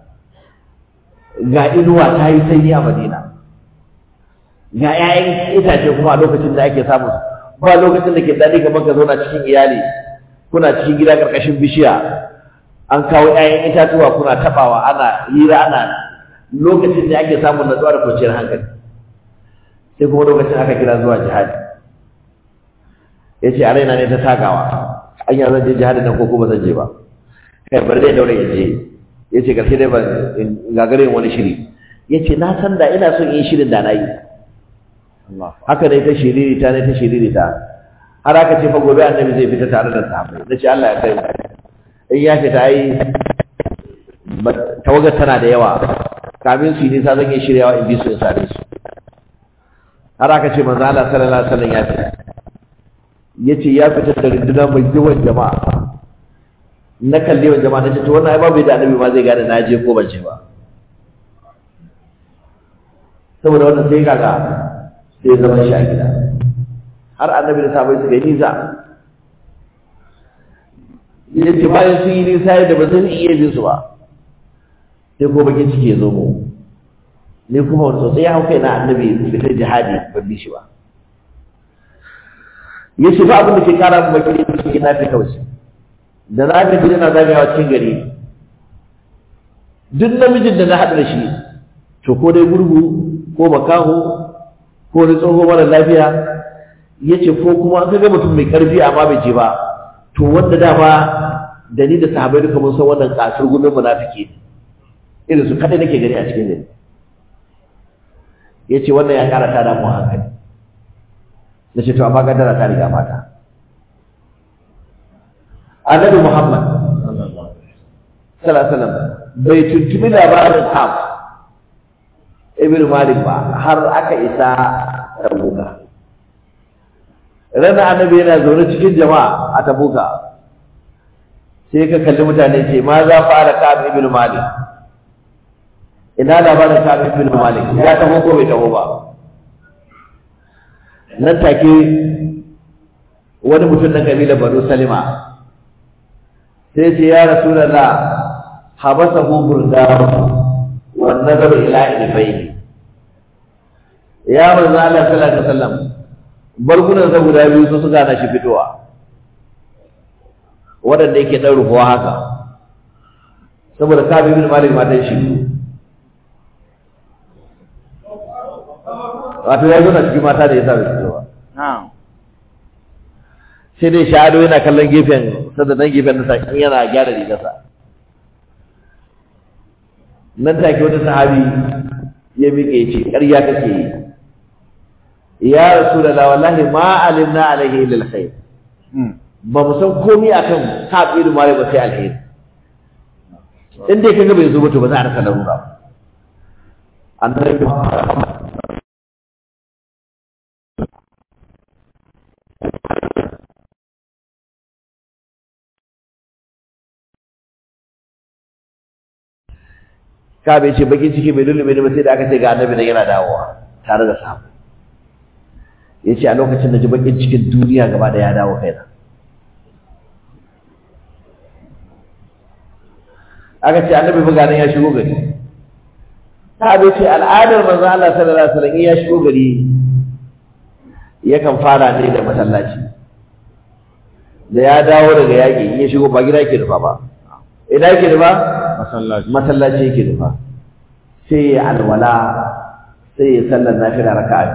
ga inuwa ta yi sanyi a madina ga 'ya'yan itace kuma a lokacin da ake samun ba lokacin da ke daɗi kamar ka zauna cikin iyali kuna cikin gida karkashin bishiya an kawo 'ya'yan itatuwa kuna tabawa ana hira ana lokacin da ake samun natsuwa da kwanciyar hankali sai kuma lokacin aka kira zuwa jihadi ya ce a raina ne ta tagawa an yi zan je jihadi nan ko kuma zan je ba kai bari dai daure ya je ya ce karshe dai ba gagare wani shiri ya ce na san da ina son yin shirin da na yi haka ne ta shiriri ta ne ta shiriri ta har aka ce fa gobe annabi zai fita tare da sahabbai na ce Allah ya kai mu in ya fita ai tawagar tana da yawa kamin su yi nisa zan yi shiryawa in bi su in sare su har aka ce manzo Allah sallallahu alaihi wasallam ya fita yace ya fita da runduna mai yawan jama'a na kalli yawan jama'a nace to wannan ai babu da annabi ma zai gane na je ko ban je ba saboda wannan sai kaga sai zama shi a gida har annabi da sahabbai suka yi nisa yace bayan sun yi nisa da ba zan iya bin su ba sai ko bakin ciki ya zo mu ni kuma wani sosai ya hau kai na annabi fitar jihadi ban bi shi ba ya ce ba abin da ke kara mu bakin ciki na fi kawai da na ga gida na zagayawa cikin gari duk namijin da na haɗu da shi to ko dai gurgu ko makaho ko wani tsoho mara lafiya ya ce ko kuma an ga mutum mai ƙarfi amma bai je ba to wanda dama da ni da sahabai duka mun san wannan kasar gumin munafiki ne irin su kadai nake gani a cikin gari ya ce wannan ya ƙara ta damu hankali na ce to amma kaddara ta riga mata annabi muhammad sallallahu alaihi wasallam bai tuntumi labarin ham ibn malik ba har aka isa tabuka ranar annabi yana zaune cikin jama'a a tabuka sai ka kalli mutane ce ma za fara ka'ab ibn malik ina labarin ka'ab ibn malik ya taho ko bai taho ba nan take wani mutum na kabila banu salima sai ce ya rasulullah habasahu burdahu wan nazar ila ilbayni ya manzo Allah sallallahu alaihi wasallam bargunan sa guda biyu su suka na shi fitowa waɗanda yake ɗan rufuwa haka saboda kabi bin malik matan shi wato ya zo na cikin mata da ya sa bai fitowa sai dai sha'ado yana kallon gefen sada nan gefen nasa in yana gyara rigarsa nan take wata sahabi ya miƙe ya ce ƙarya kake yi ya rasulullah wallahi ma alimna alaihi lil khair ba mu san komai akan kafiru mare ba sai alheri in dai kaga bai zo ba to ba za a rasa larura annabi ka bai ce bakin ciki bai lullube ne ba sai da aka ce ga annabi nan yana dawowa tare da samu ya ce a lokacin da ji bakin cikin duniya gaba da ya dawo kaina aka ce annabi buga nan ya shigo gari ta bai ce al'adar manzo Allah sallallahu alaihi wasallam ya shigo gari yakan fara ne da masallaci da ya dawo daga yaƙi in ya shigo ba gida yake rufa ba ina yake rufa masallaci masallaci yake rufa sai ya alwala sai ya sallar nafila raka'a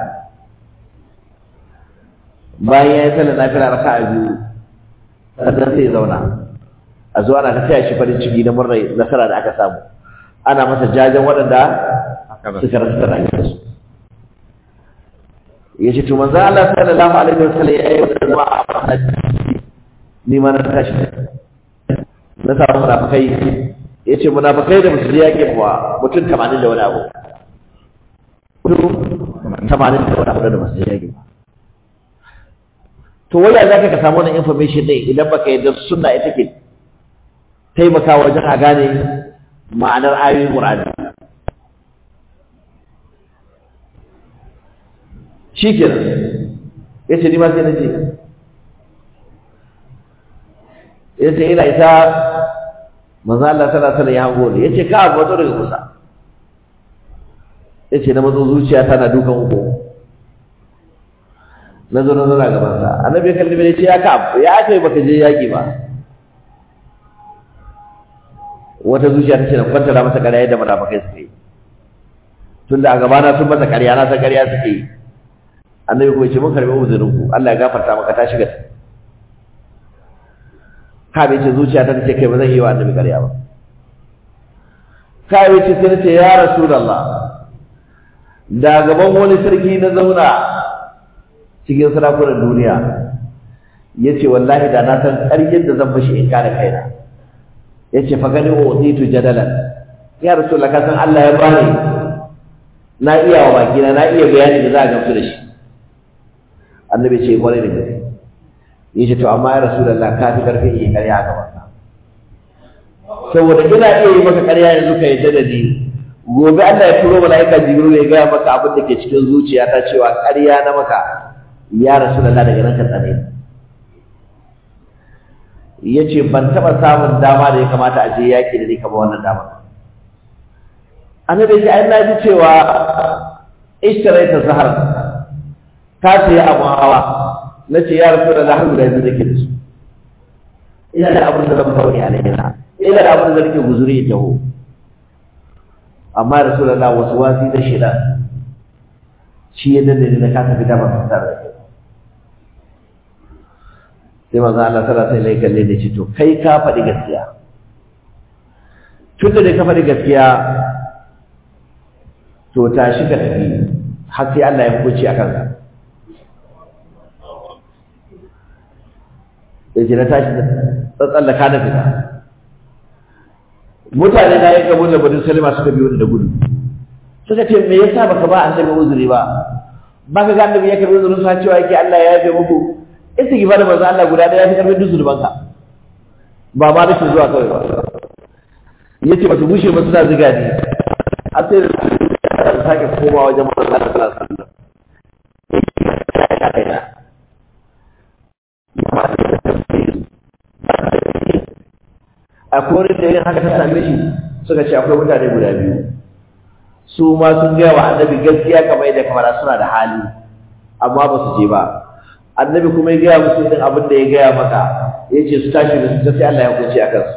bayan ya yi sallar nafila raka'a biyu sannan sai ya zauna a zuwa ana ta taya shi farin ciki na murnar nasara da aka samu ana masa jajen waɗanda suka rasa da rayuwarsu ya ce to manzo Allah sallallahu alaihi wasallam ya yi wa a ni ma na tashi na samu munafikai ya ce munafikai da musulmi ya ke wa mutum tamanin da wani abu mutum tamanin da wani abu da musulmi ya ke ba to waya za ka samu wannan information ɗin idan baka yadda sunna ita ke taimaka wajen a gane ma'anar ayoyin Qur'ani shi kenan ya ce ni ma sai na ce ya ce ina isa manzo Allah sallallahu alaihi ya hango ne ya ce ka abu wato daga kusa ya ce na matso zuciya tana dukan uku na zo na zauna gaban sa annabi ya kalli ya ce ya ka ya aka yi baka je yaki ba wata zuciya ta ce na kwantara masa ƙarya yadda munafikai suka yi tunda a gabana sun masa ƙarya na san ƙarya suke yi annabi kuma ce mun karbi uzurin ku Allah ya gafarta maka ta shiga ka bai ce zuciya ta ce kai ba zan yi wa annabi ƙarya ba ka bai ce sai ce ya rasulullah da gaban wani sarki na zauna cikin sarakunan duniya yace wallahi da na san ƙaryar da zan bashi in kare kaina yace fa gani utitu jadalan ya rasulullah ka san Allah ya bani na iya wa bakina na iya bayani da za a gamsu da shi annabi ce kwarai da gaske yace to amma ya rasulullah ka fi karfin yi ƙarya ga wannan saboda ina iya yi maka ƙarya yanzu ka yadda da ni gobe Allah ya turo mala'ika jibril ya gaya maka abin da ke cikin zuciyata cewa ƙarya na maka ya rasulullah daga nan ka tsane yace ban taba samun dama da ya kamata a je yaki da ni kamar wannan dama annabi ya ai na ji cewa ishtaraita zahar ka sayi abun hawa na ce ya rasu da lahar guda biyu nake da su ina da abin da zan fauri a laina ina da abin da zan ke guzuri ya taho amma ya rasu da la wasu wasi da shida shi ya danne ni na kasa fita ba fitar da kai sai manzo Allah sallallahu alaihi wasallam kalle da shi to kai ka faɗi gaskiya tunda da ka faɗi gaskiya to tashi ka tafi har sai Allah ya hukunci akan ka yace na tashi tsallaka na fita mutane na yin gabon da bani salima suka biyo ni da gudu suka ce me yasa baka ba annabi uzuri ba baka ga annabi ya karbi uzurin sa cewa yake Allah ya yafe muku istighfar da manzo Allah guda ɗaya ya fi karfin duk zunubanka ba ma rashin zuwa kawai ba yace ba su bushe ba suna ziga ni a sai da sake koma wajen manzo Allah sallallahu alaihi wasallam akwai wani da yin haka ta same shi suka ce akwai mutane guda biyu su ma sun gaya wa annabi gaskiya kamar yadda kamar suna da hali amma ba su je ba annabi kuma ya gaya musu irin abin da ya gaya maka ya ce su tashi da su sai Allah ya hukunci a kansu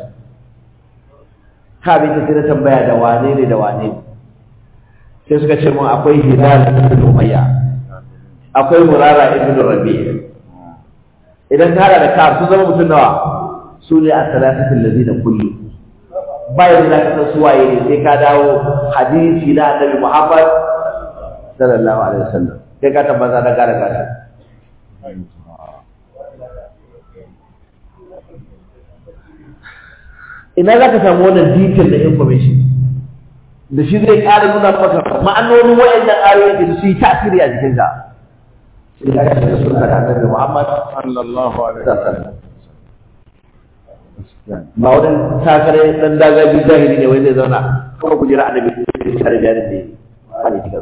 ka bi ta sai na tambaya da wane ne da wane ne sai suka ce mun akwai hilal ibn umayya akwai murara ibn rabi' idan ka hada da ka sun zama mutum nawa su ne a salatatul ladina kullu bayan da ka san su waye ne sai ka dawo hadisi na annabi Muhammad sallallahu alaihi wasallam sai ka tabbata da gara gara ina za ka samu wannan detail da information da shi zai ƙara nuna maka ma'anonin waɗannan ayoyi da su yi tasiri a jikinka sai ka ga sunna da annabi Muhammad sallallahu alaihi wasallam ba wani takare dan dagaji zahiri ne wai zai zauna kuma ku jira annabi da tare da yanin da ba ne cikin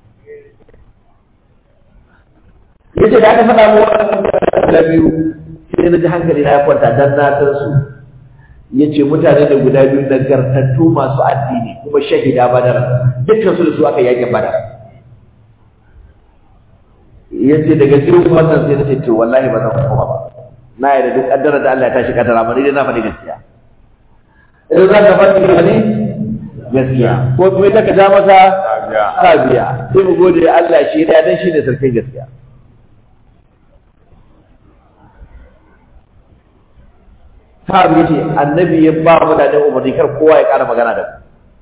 yace da aka faɗa mu wannan da biyu sai na ji hankali na ya kwanta dan na san su yace mutane da guda biyu nagartattu masu addini kuma shahida badar dukkan su da su aka yake badar yace daga cikin wannan sai na ce to wallahi ba zan koma ba na yi da duk kaddara da Allah ya tashi kaddara amma dai na faɗi gaskiya idan za ka faɗi ne gaskiya ko kuma ita ka ja masa sabiya sai mu gode Allah shi ya dan shi ne sarkin gaskiya Sahabi yace annabi ya ba mutane umarni kar kowa ya ƙara magana da ku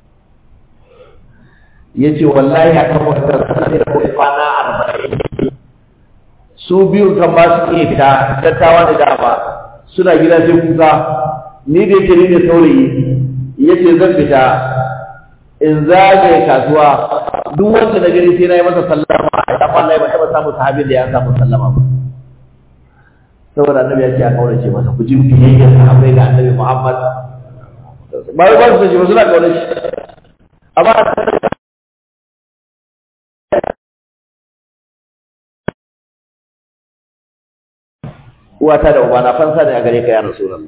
yace wallahi akan wannan sai da kwana arba'in su biyu kan ba su iya fita dattawa da dama suna gida sai kuka ni da yake ni ne saurayi yace zan fita in zagaye kasuwa duk wanda na gani sai na yi masa sallama a wallahi ba taɓa samun sahabin da ya samu sallama ba saboda annabi ya ce a kaurace masa ku ji biyayyar sahabbai ga annabi Muhammad ba wai ba su ji ba suna kaurace amma uwata da ubana fansa ne a gare ka ya rasulullah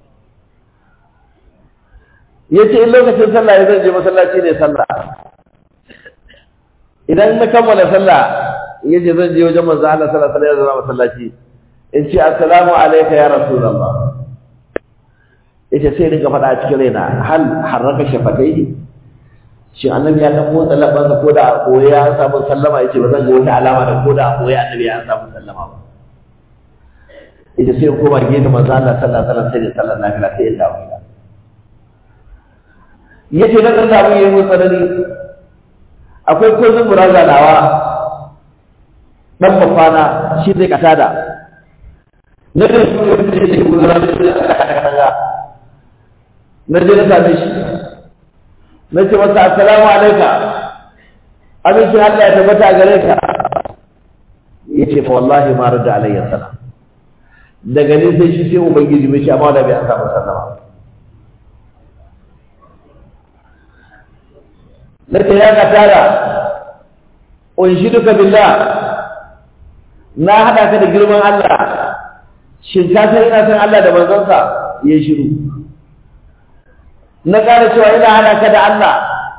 yace in lokacin sallah ya zan je masallaci ne sallah idan na kammala sallah yace zan je wajen manzo Allah sallallahu alaihi wasallam masallaci in ce assalamu alayka ya rasulullah yace sai dinga faɗa a cikin raina hal harraka shafatai shi annabi ya dan motsa labansa ko da a koyi ya samu sallama yace ba zan ga wata alama da ko da a koyi annabi ya samu sallama ba yace sai koma gefe manzo Allah sallallahu alaihi wasallam sai da sallar nafila sai ya dawo gida yace na kan samu yayi mun tsanani akwai kozin muraza nawa dan mafana shi zai katada na da shi ne da shi gudana da shi na je na same shi na ce masa assalamu alaika amincin Allah ya tabbata a gare ka ya ce fa wallahi ma rada alayya salam daga ne sai shi sai ubangiji bai shi amma da bai an samu sallama na ce ya ka tara unshiduka billah na haɗa ka da girman Allah shin ka san ina san Allah da manzonsa ya shiru na ƙara cewa ina haɗa ka da Allah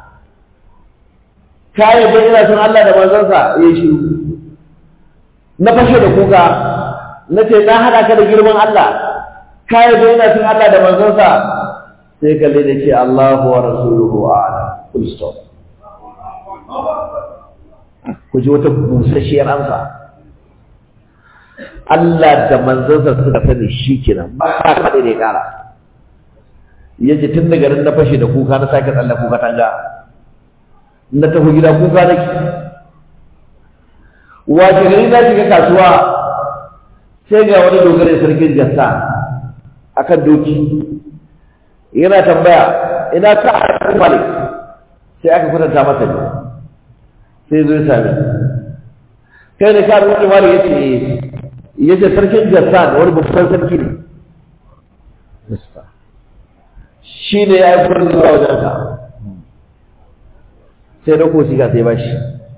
ka yadda ina san Allah da manzonsa ya shiru na fashe da kuka na ce na haɗa ka da girman Allah ka yadda ina san Allah da manzonsa sai kalle da ce Allahu wa rasuluhu a'lam full stop ku ji wata busasshiyar amsa Allah da manzansa suka sani shi kenan ba ka kaɗai ne ƙara ya ce tun daga nan na fashe da kuka na sake tsalle kuka tanga na tafi gida kuka nake wace gari na shiga kasuwa sai ga wani dogare sarkin jassa akan doki yana tambaya ina ka a malik sai aka kwatanta masa ne sai zo ya sami kai da ka rubuta mali ya ce ya ce sarkin jassan wani babban sarki ne shi ne ya yi furin zuwa wajen ka sai da kosi ka sai bashi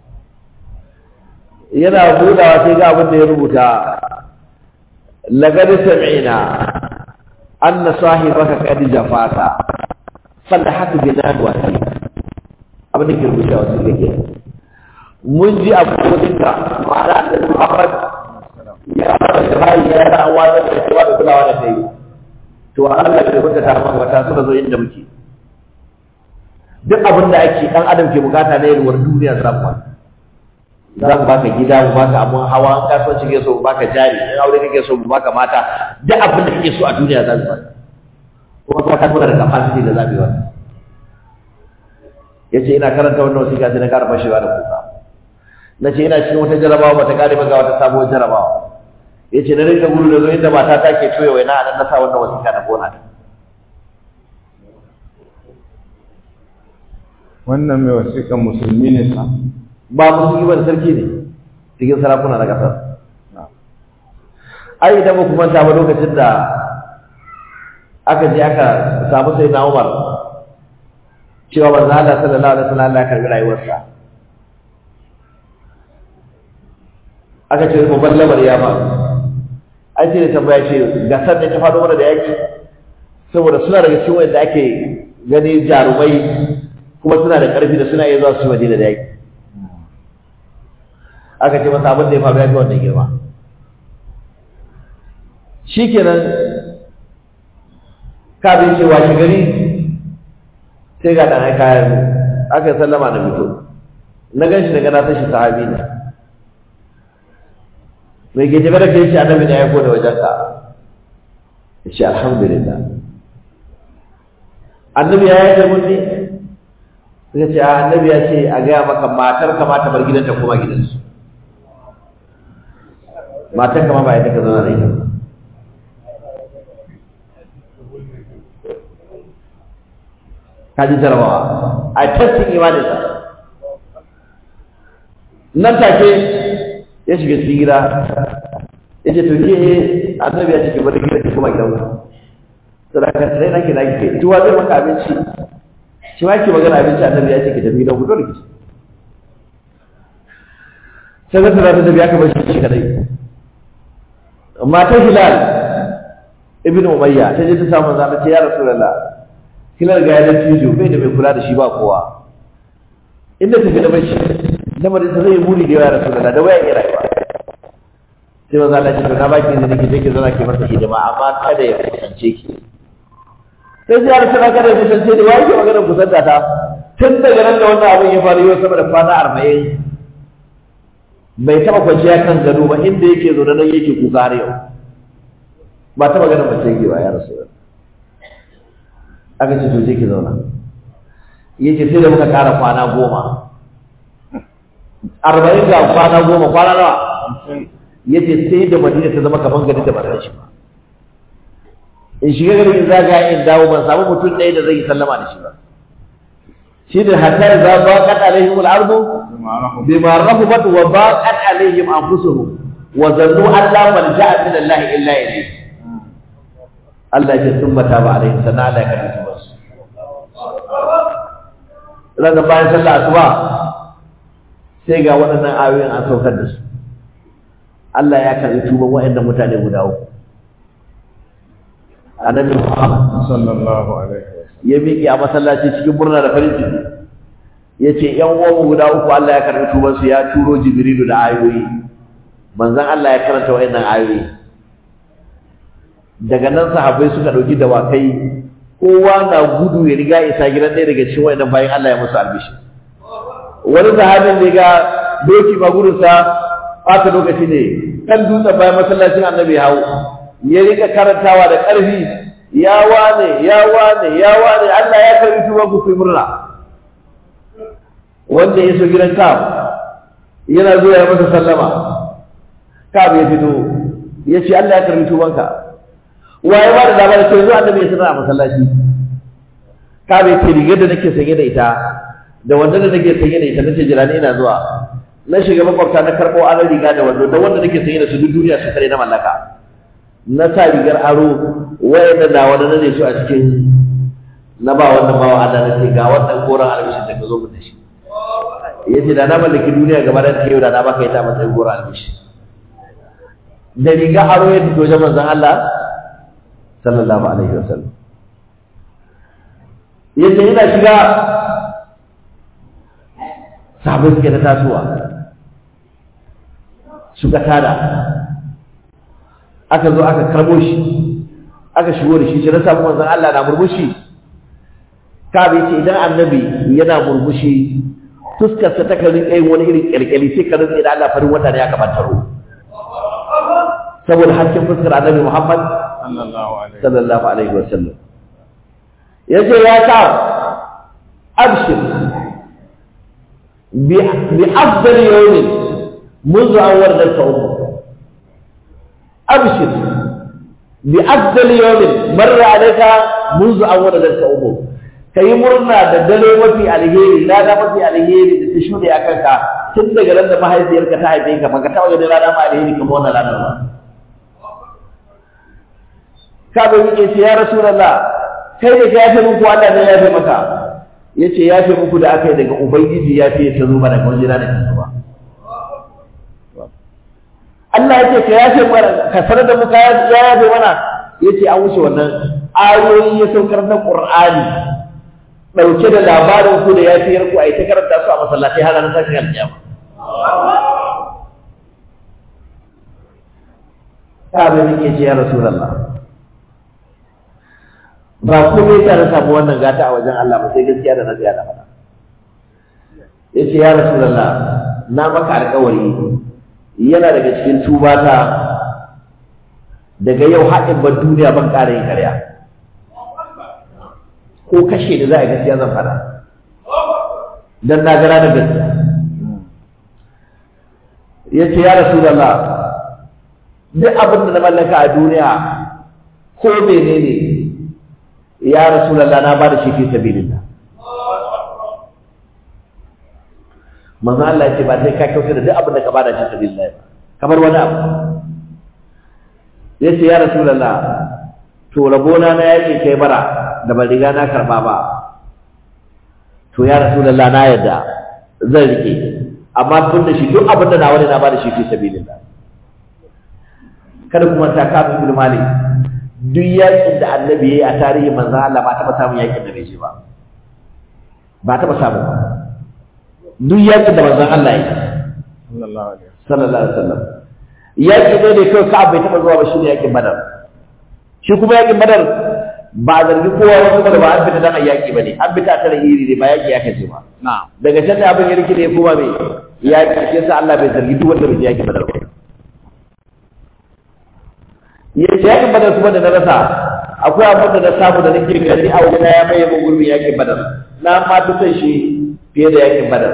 yana budawa sai ga abin da ya rubuta lagadi sami'ina anna sahibaka qad jafata fadhahatu bi nadwa abin da ke rubuta wasu gake mun ji abokinka ma'ana da Muhammad ya fara da bayi ya da wata da cewa da kulawa da kai to Allah bai kunta ta maka wata suka zo inda muke duk abin da ake dan adam ke bukata na yalwar duniya za mu za mu baka gida mu baka abun hawa an kasuwanci kake so mu baka jari in aure kake so mu baka mata duk abin da kake so a duniya za mu baka kuma kuma ka tuna da capacity da za mu yi wannan yace ina karanta wannan wasiƙa sai na ƙara fashewa da kuka na ce ina cikin wata jarabawa bata kare ba ga wata sabuwar jarabawa ya ce na rinka gudu da zo inda mata ta ke toye waina a nan na sa wannan wasiƙa na gona ta wannan mai wasiƙan musulmi ne sa ba musulmi ba da sarki ne cikin sarakuna na ƙasar ai idan ba ku manta ba lokacin da aka je aka samu sai na umar cewa manzo Allah sallallahu alaihi wasallam Allah ya karbi rayuwarsa aka ce mu ballamar ya ba ai sai da tambaya ce ga san ne ta faɗo mana da yaki saboda suna daga cikin wanda ake gani jarumai kuma suna da ƙarfi da suna iya zuwa su madina da yaki aka ce masa abin da ya faru ya fi wannan girma shikenan kafin cewa shi gari sai ga ɗan aika ya zo aka yi sallama na fito na gan shi daga na san shi sahabi ne mai ke tafi da kai shi annabi ne ya aiko da wajen ka ya ce alhamdulillah annabi ya yi mun ne suka ce annabi ya ce a gaya maka matar ka ma ta bar gidanta koma gidansu matar ka ma ba ya ka zauna da ita ka ji jarabawa a testin imaninsa nan take ya shiga cikin gida ya ce to ke annabi ya ce ki bari gida ki kuma gidan ku sadaka sai nake na ke tuwa zai maka abinci shi ma ki magana abinci annabi ya ce ki tafi gidan ku dole ki sai ga tsara da biya ka bar shi kadai matar hilal ibnu umayya ta je ta samu zama ce ya rasulullah hilal ga ya da tijo bai da mai kula da shi ba kowa inda tafi da bashi lamarin sa zai muni da yawa rasulullah da waya iya rayuwa sai manzo Allah ya ce to na baki izini ki je ki zauna ki masa hidima amma kada ya kusance ki sai sai ya rasulullah kada ya kusance ni wai ke magana kusanta ta tun daga nan da wannan abin ya faru yau sama da kwana arba'in bai taɓa kwanciya kan gado ba inda yake zo nan yake kuka har yau ba taɓa ganin mace yake ba ya rasu aka ce to je ki zauna yace sai da muka ƙara kwana goma arba'in ga kwana goma kwana nawa yace sai da madina ta zama kaman gari da ba san shi ba in shiga gari in zaga in dawo ban samu mutum ɗaya da zai yi sallama da shi ba shi da hatta idza baqat alaihim al-ardu bima rahabat wa baqat alaihim anfusuhum wa zannu an la malja'a min Allah illa ilayhi Allah ya tumma ta ba alaihim sana Allah ya karbi su ranar bayan sallah asuba sai ga waɗannan ayoyin an saukar da su Allah ya karbi tuban waɗannan mutane guda uku annabi Muhammad sallallahu alaihi wasallam ya miƙe a masallaci cikin murna da farin ciki ya ce ‘yan uwanmu guda uku Allah ya karɓi tubansu ya turo Jibrilu da ayoyi manzan Allah ya karanta wa'annan ayoyi daga nan sahabbai suka ɗauki dawakai kowa na gudu ya riga isa gidan ɗaya daga cikin wa'annan bayan Allah ya musu albishi wani sahabin da ga doki ma gudunsa ɓata lokaci ne kan dutsen bayan masallacin annabi hau ya rika karantawa da ƙarfi ya wane ya wane ya wane Allah ya karbi tuban ku kuyi murna wanda ya so gidan Ka'ab yana zuwa ya masa sallama Ka'ab ya fito ya ce Allah ya karbi tuban ka waye ba da dama da ce zuwa annabi ya sanar a masallaci Ka'ab ya ce rigar da nake sanye da ita da wanda da nake sanye da ita nace jira ni ina zuwa na shiga makwabta na karɓo aron riga da wando da wanda nake sanye da su duk duniya su kare na mallaka na sa rigar aro wayanda na wani na ne su a cikin na ba wannan bawa Allah na ce ga wannan koran albishin da ka zo mu da shi ya ce da na mallaki duniya gaba da ta yau da na baka ita a matsayin koran albishi da riga aro ya fito wajen manzon Allah sallallahu alaihi wasallam ya ce ina shiga sahabbai suke ta tasowa suka tada aka zo aka karbo shi aka shigo da shi sai na samu manzon Allah na murmushi kabe ce idan annabi yana murmushi fuskar sa ta karin kai wani irin kyalkyali sai ka rinka da Allah farin wata ne aka bantaro saboda hakkin fuskar annabi Muhammad sallallahu alaihi sallallahu alaihi wasallam yace ya ka abshir bi bi afdal yawmin منذ أن وردت أمك أبشر بأفضل يوم مر عليك منذ أن ولدتك أمك kai murna da dare mafi alheri rana mafi alheri da ta shuɗe a kanka tun daga ran da mahaifiyarka ta haife ka baka taɓa ganin rana ma alheri kamar wannan ranar ba ka bai yake ce ya rasulullah kai ne ka yafe muku Allah ne ya yafe maka yace yafe muku da aka yi daga ubangiji ya fiye ta zo mana kawai jira da kanka ba Allah ya ce ka yafe mana ka sanar da mu ka ya yafe mana yace an wuce wannan ayoyi ya saukar na Qur'ani dauke da labarin ku da yafiyar ku ai ta karanta su a masallatai har ranar tashin alƙiyama Kabe nake ce ya Rasulullah ba komai ta na samu wannan gata a wajen Allah ba sai gaskiya da na tsaya da faɗa yace ya Rasulullah na maka alƙawari yana daga cikin tubata daga yau haɗin ban duniya ban ƙara yin ƙarya ko kashe da za a gaskiya zan fara don na gara da gaskiya ya ce ya rasu da Allah duk abin da na mallaka a duniya ko mene ne ya rasu da Allah na ba da shi fi sabilillah manzo Allah ya ce ba sai ka kyauta da duk abin da ka bada shi sabilillah ba kamar wani abu ya ce ya rasulullah to rabona na yake kai bara da ban riga na karba ba to ya rasulullah na yadda zan rike amma tun da shi duk abin da na wani na bada shi fi sabilillah kada kuma ta kafa ibn malik duk yakin da annabi yayi a tarihi manzo Allah ba taba samun yakin da bai je ba ba taba samu ba duk yaƙi da manzon Allah ya sallallahu alaihi sallallahu alaihi wasallam yaƙi ne ne kawai Ka'ab bai taɓa zuwa ba shi ne yaƙin Badar shi kuma yaƙin Badar ba a zargi kowa ba kuma da ba an fita dan a yaƙi ba ne an fita a tare iri ne ba yaƙi ya kace ba na'am daga can da abin ya rike ne kuma mai yaƙi shi yasa Allah bai zargi duk wanda bai je yaƙin Badar ba yace yaƙin Badar kuma da na rasa akwai abin da na samu da nake gani a wajen ya maye mun gurbin yaƙin Badar na ma fi son shi fiye da yaƙin Badar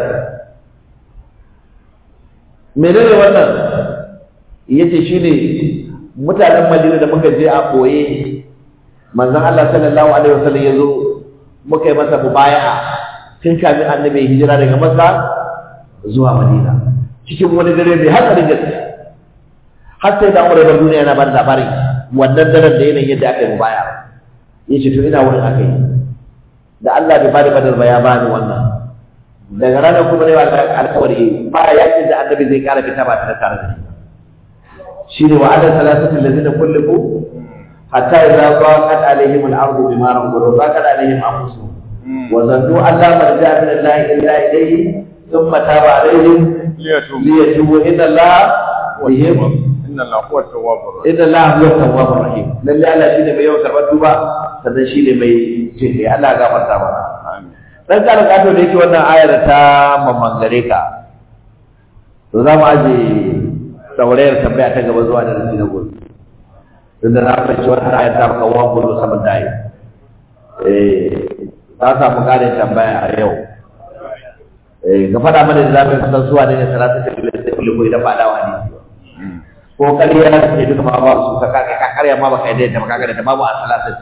menene wannan yace shine mutanen Madina da muka je a boye manzon Allah sallallahu alaihi wasallam yazo muka yi masa mubaya'a tun kafin annabi ya hijira daga Makka zuwa Madina cikin wani dare mai hatsarin gaske har sai da Umar da duniya yana ba da labari wannan daren da yanayin yadda aka yi mubaya'a yace to ina wurin aka yi da Allah bai bada badar ba ya bani wannan daga ranar kuma ne ba alƙawari ba yakin da annabi zai kara fita ba tare tare da shi shine wa ala salasati allazina kullu hatta idza daqat alaihim al-ardu bima rahabat wa daqat alaihim anfusuhum wa zannu an la marja min Allah illa ilayhi thumma taba alaihim liyatubu liyatubu inna Allah bihim inna Allah huwa tawwabur rahim inna Allah huwa tawwabur rahim lalle Allah shine mai yawan karɓar tuba sannan shine mai jinkai Allah ya gafarta mana amin dan karin kato da yake wannan ayar ta mamangare ka to za mu aje saurayar tambaya ta gaba zuwa da rashi na gobe tun da na fahimci wannan ayar ta maka wa gudu saman dayi eh za samu ƙarin tambaya a yau eh ga faɗa mana da zamu kusan zuwa ne salatu ta bilal da kullu ko idan ba dawa ne ko kariya ne duka ma ba su ka ka karya ma baka yadda ba ka ga da babu a salatu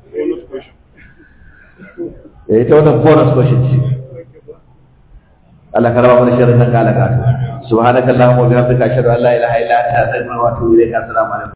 eh ita wannan bonus question ce Allah ka raba mana sharrin nan ka alaka subhanakallahumma wa bihamdika ashhadu an la ilaha illa anta astaghfiruka wa atubu ilayk assalamu alaikum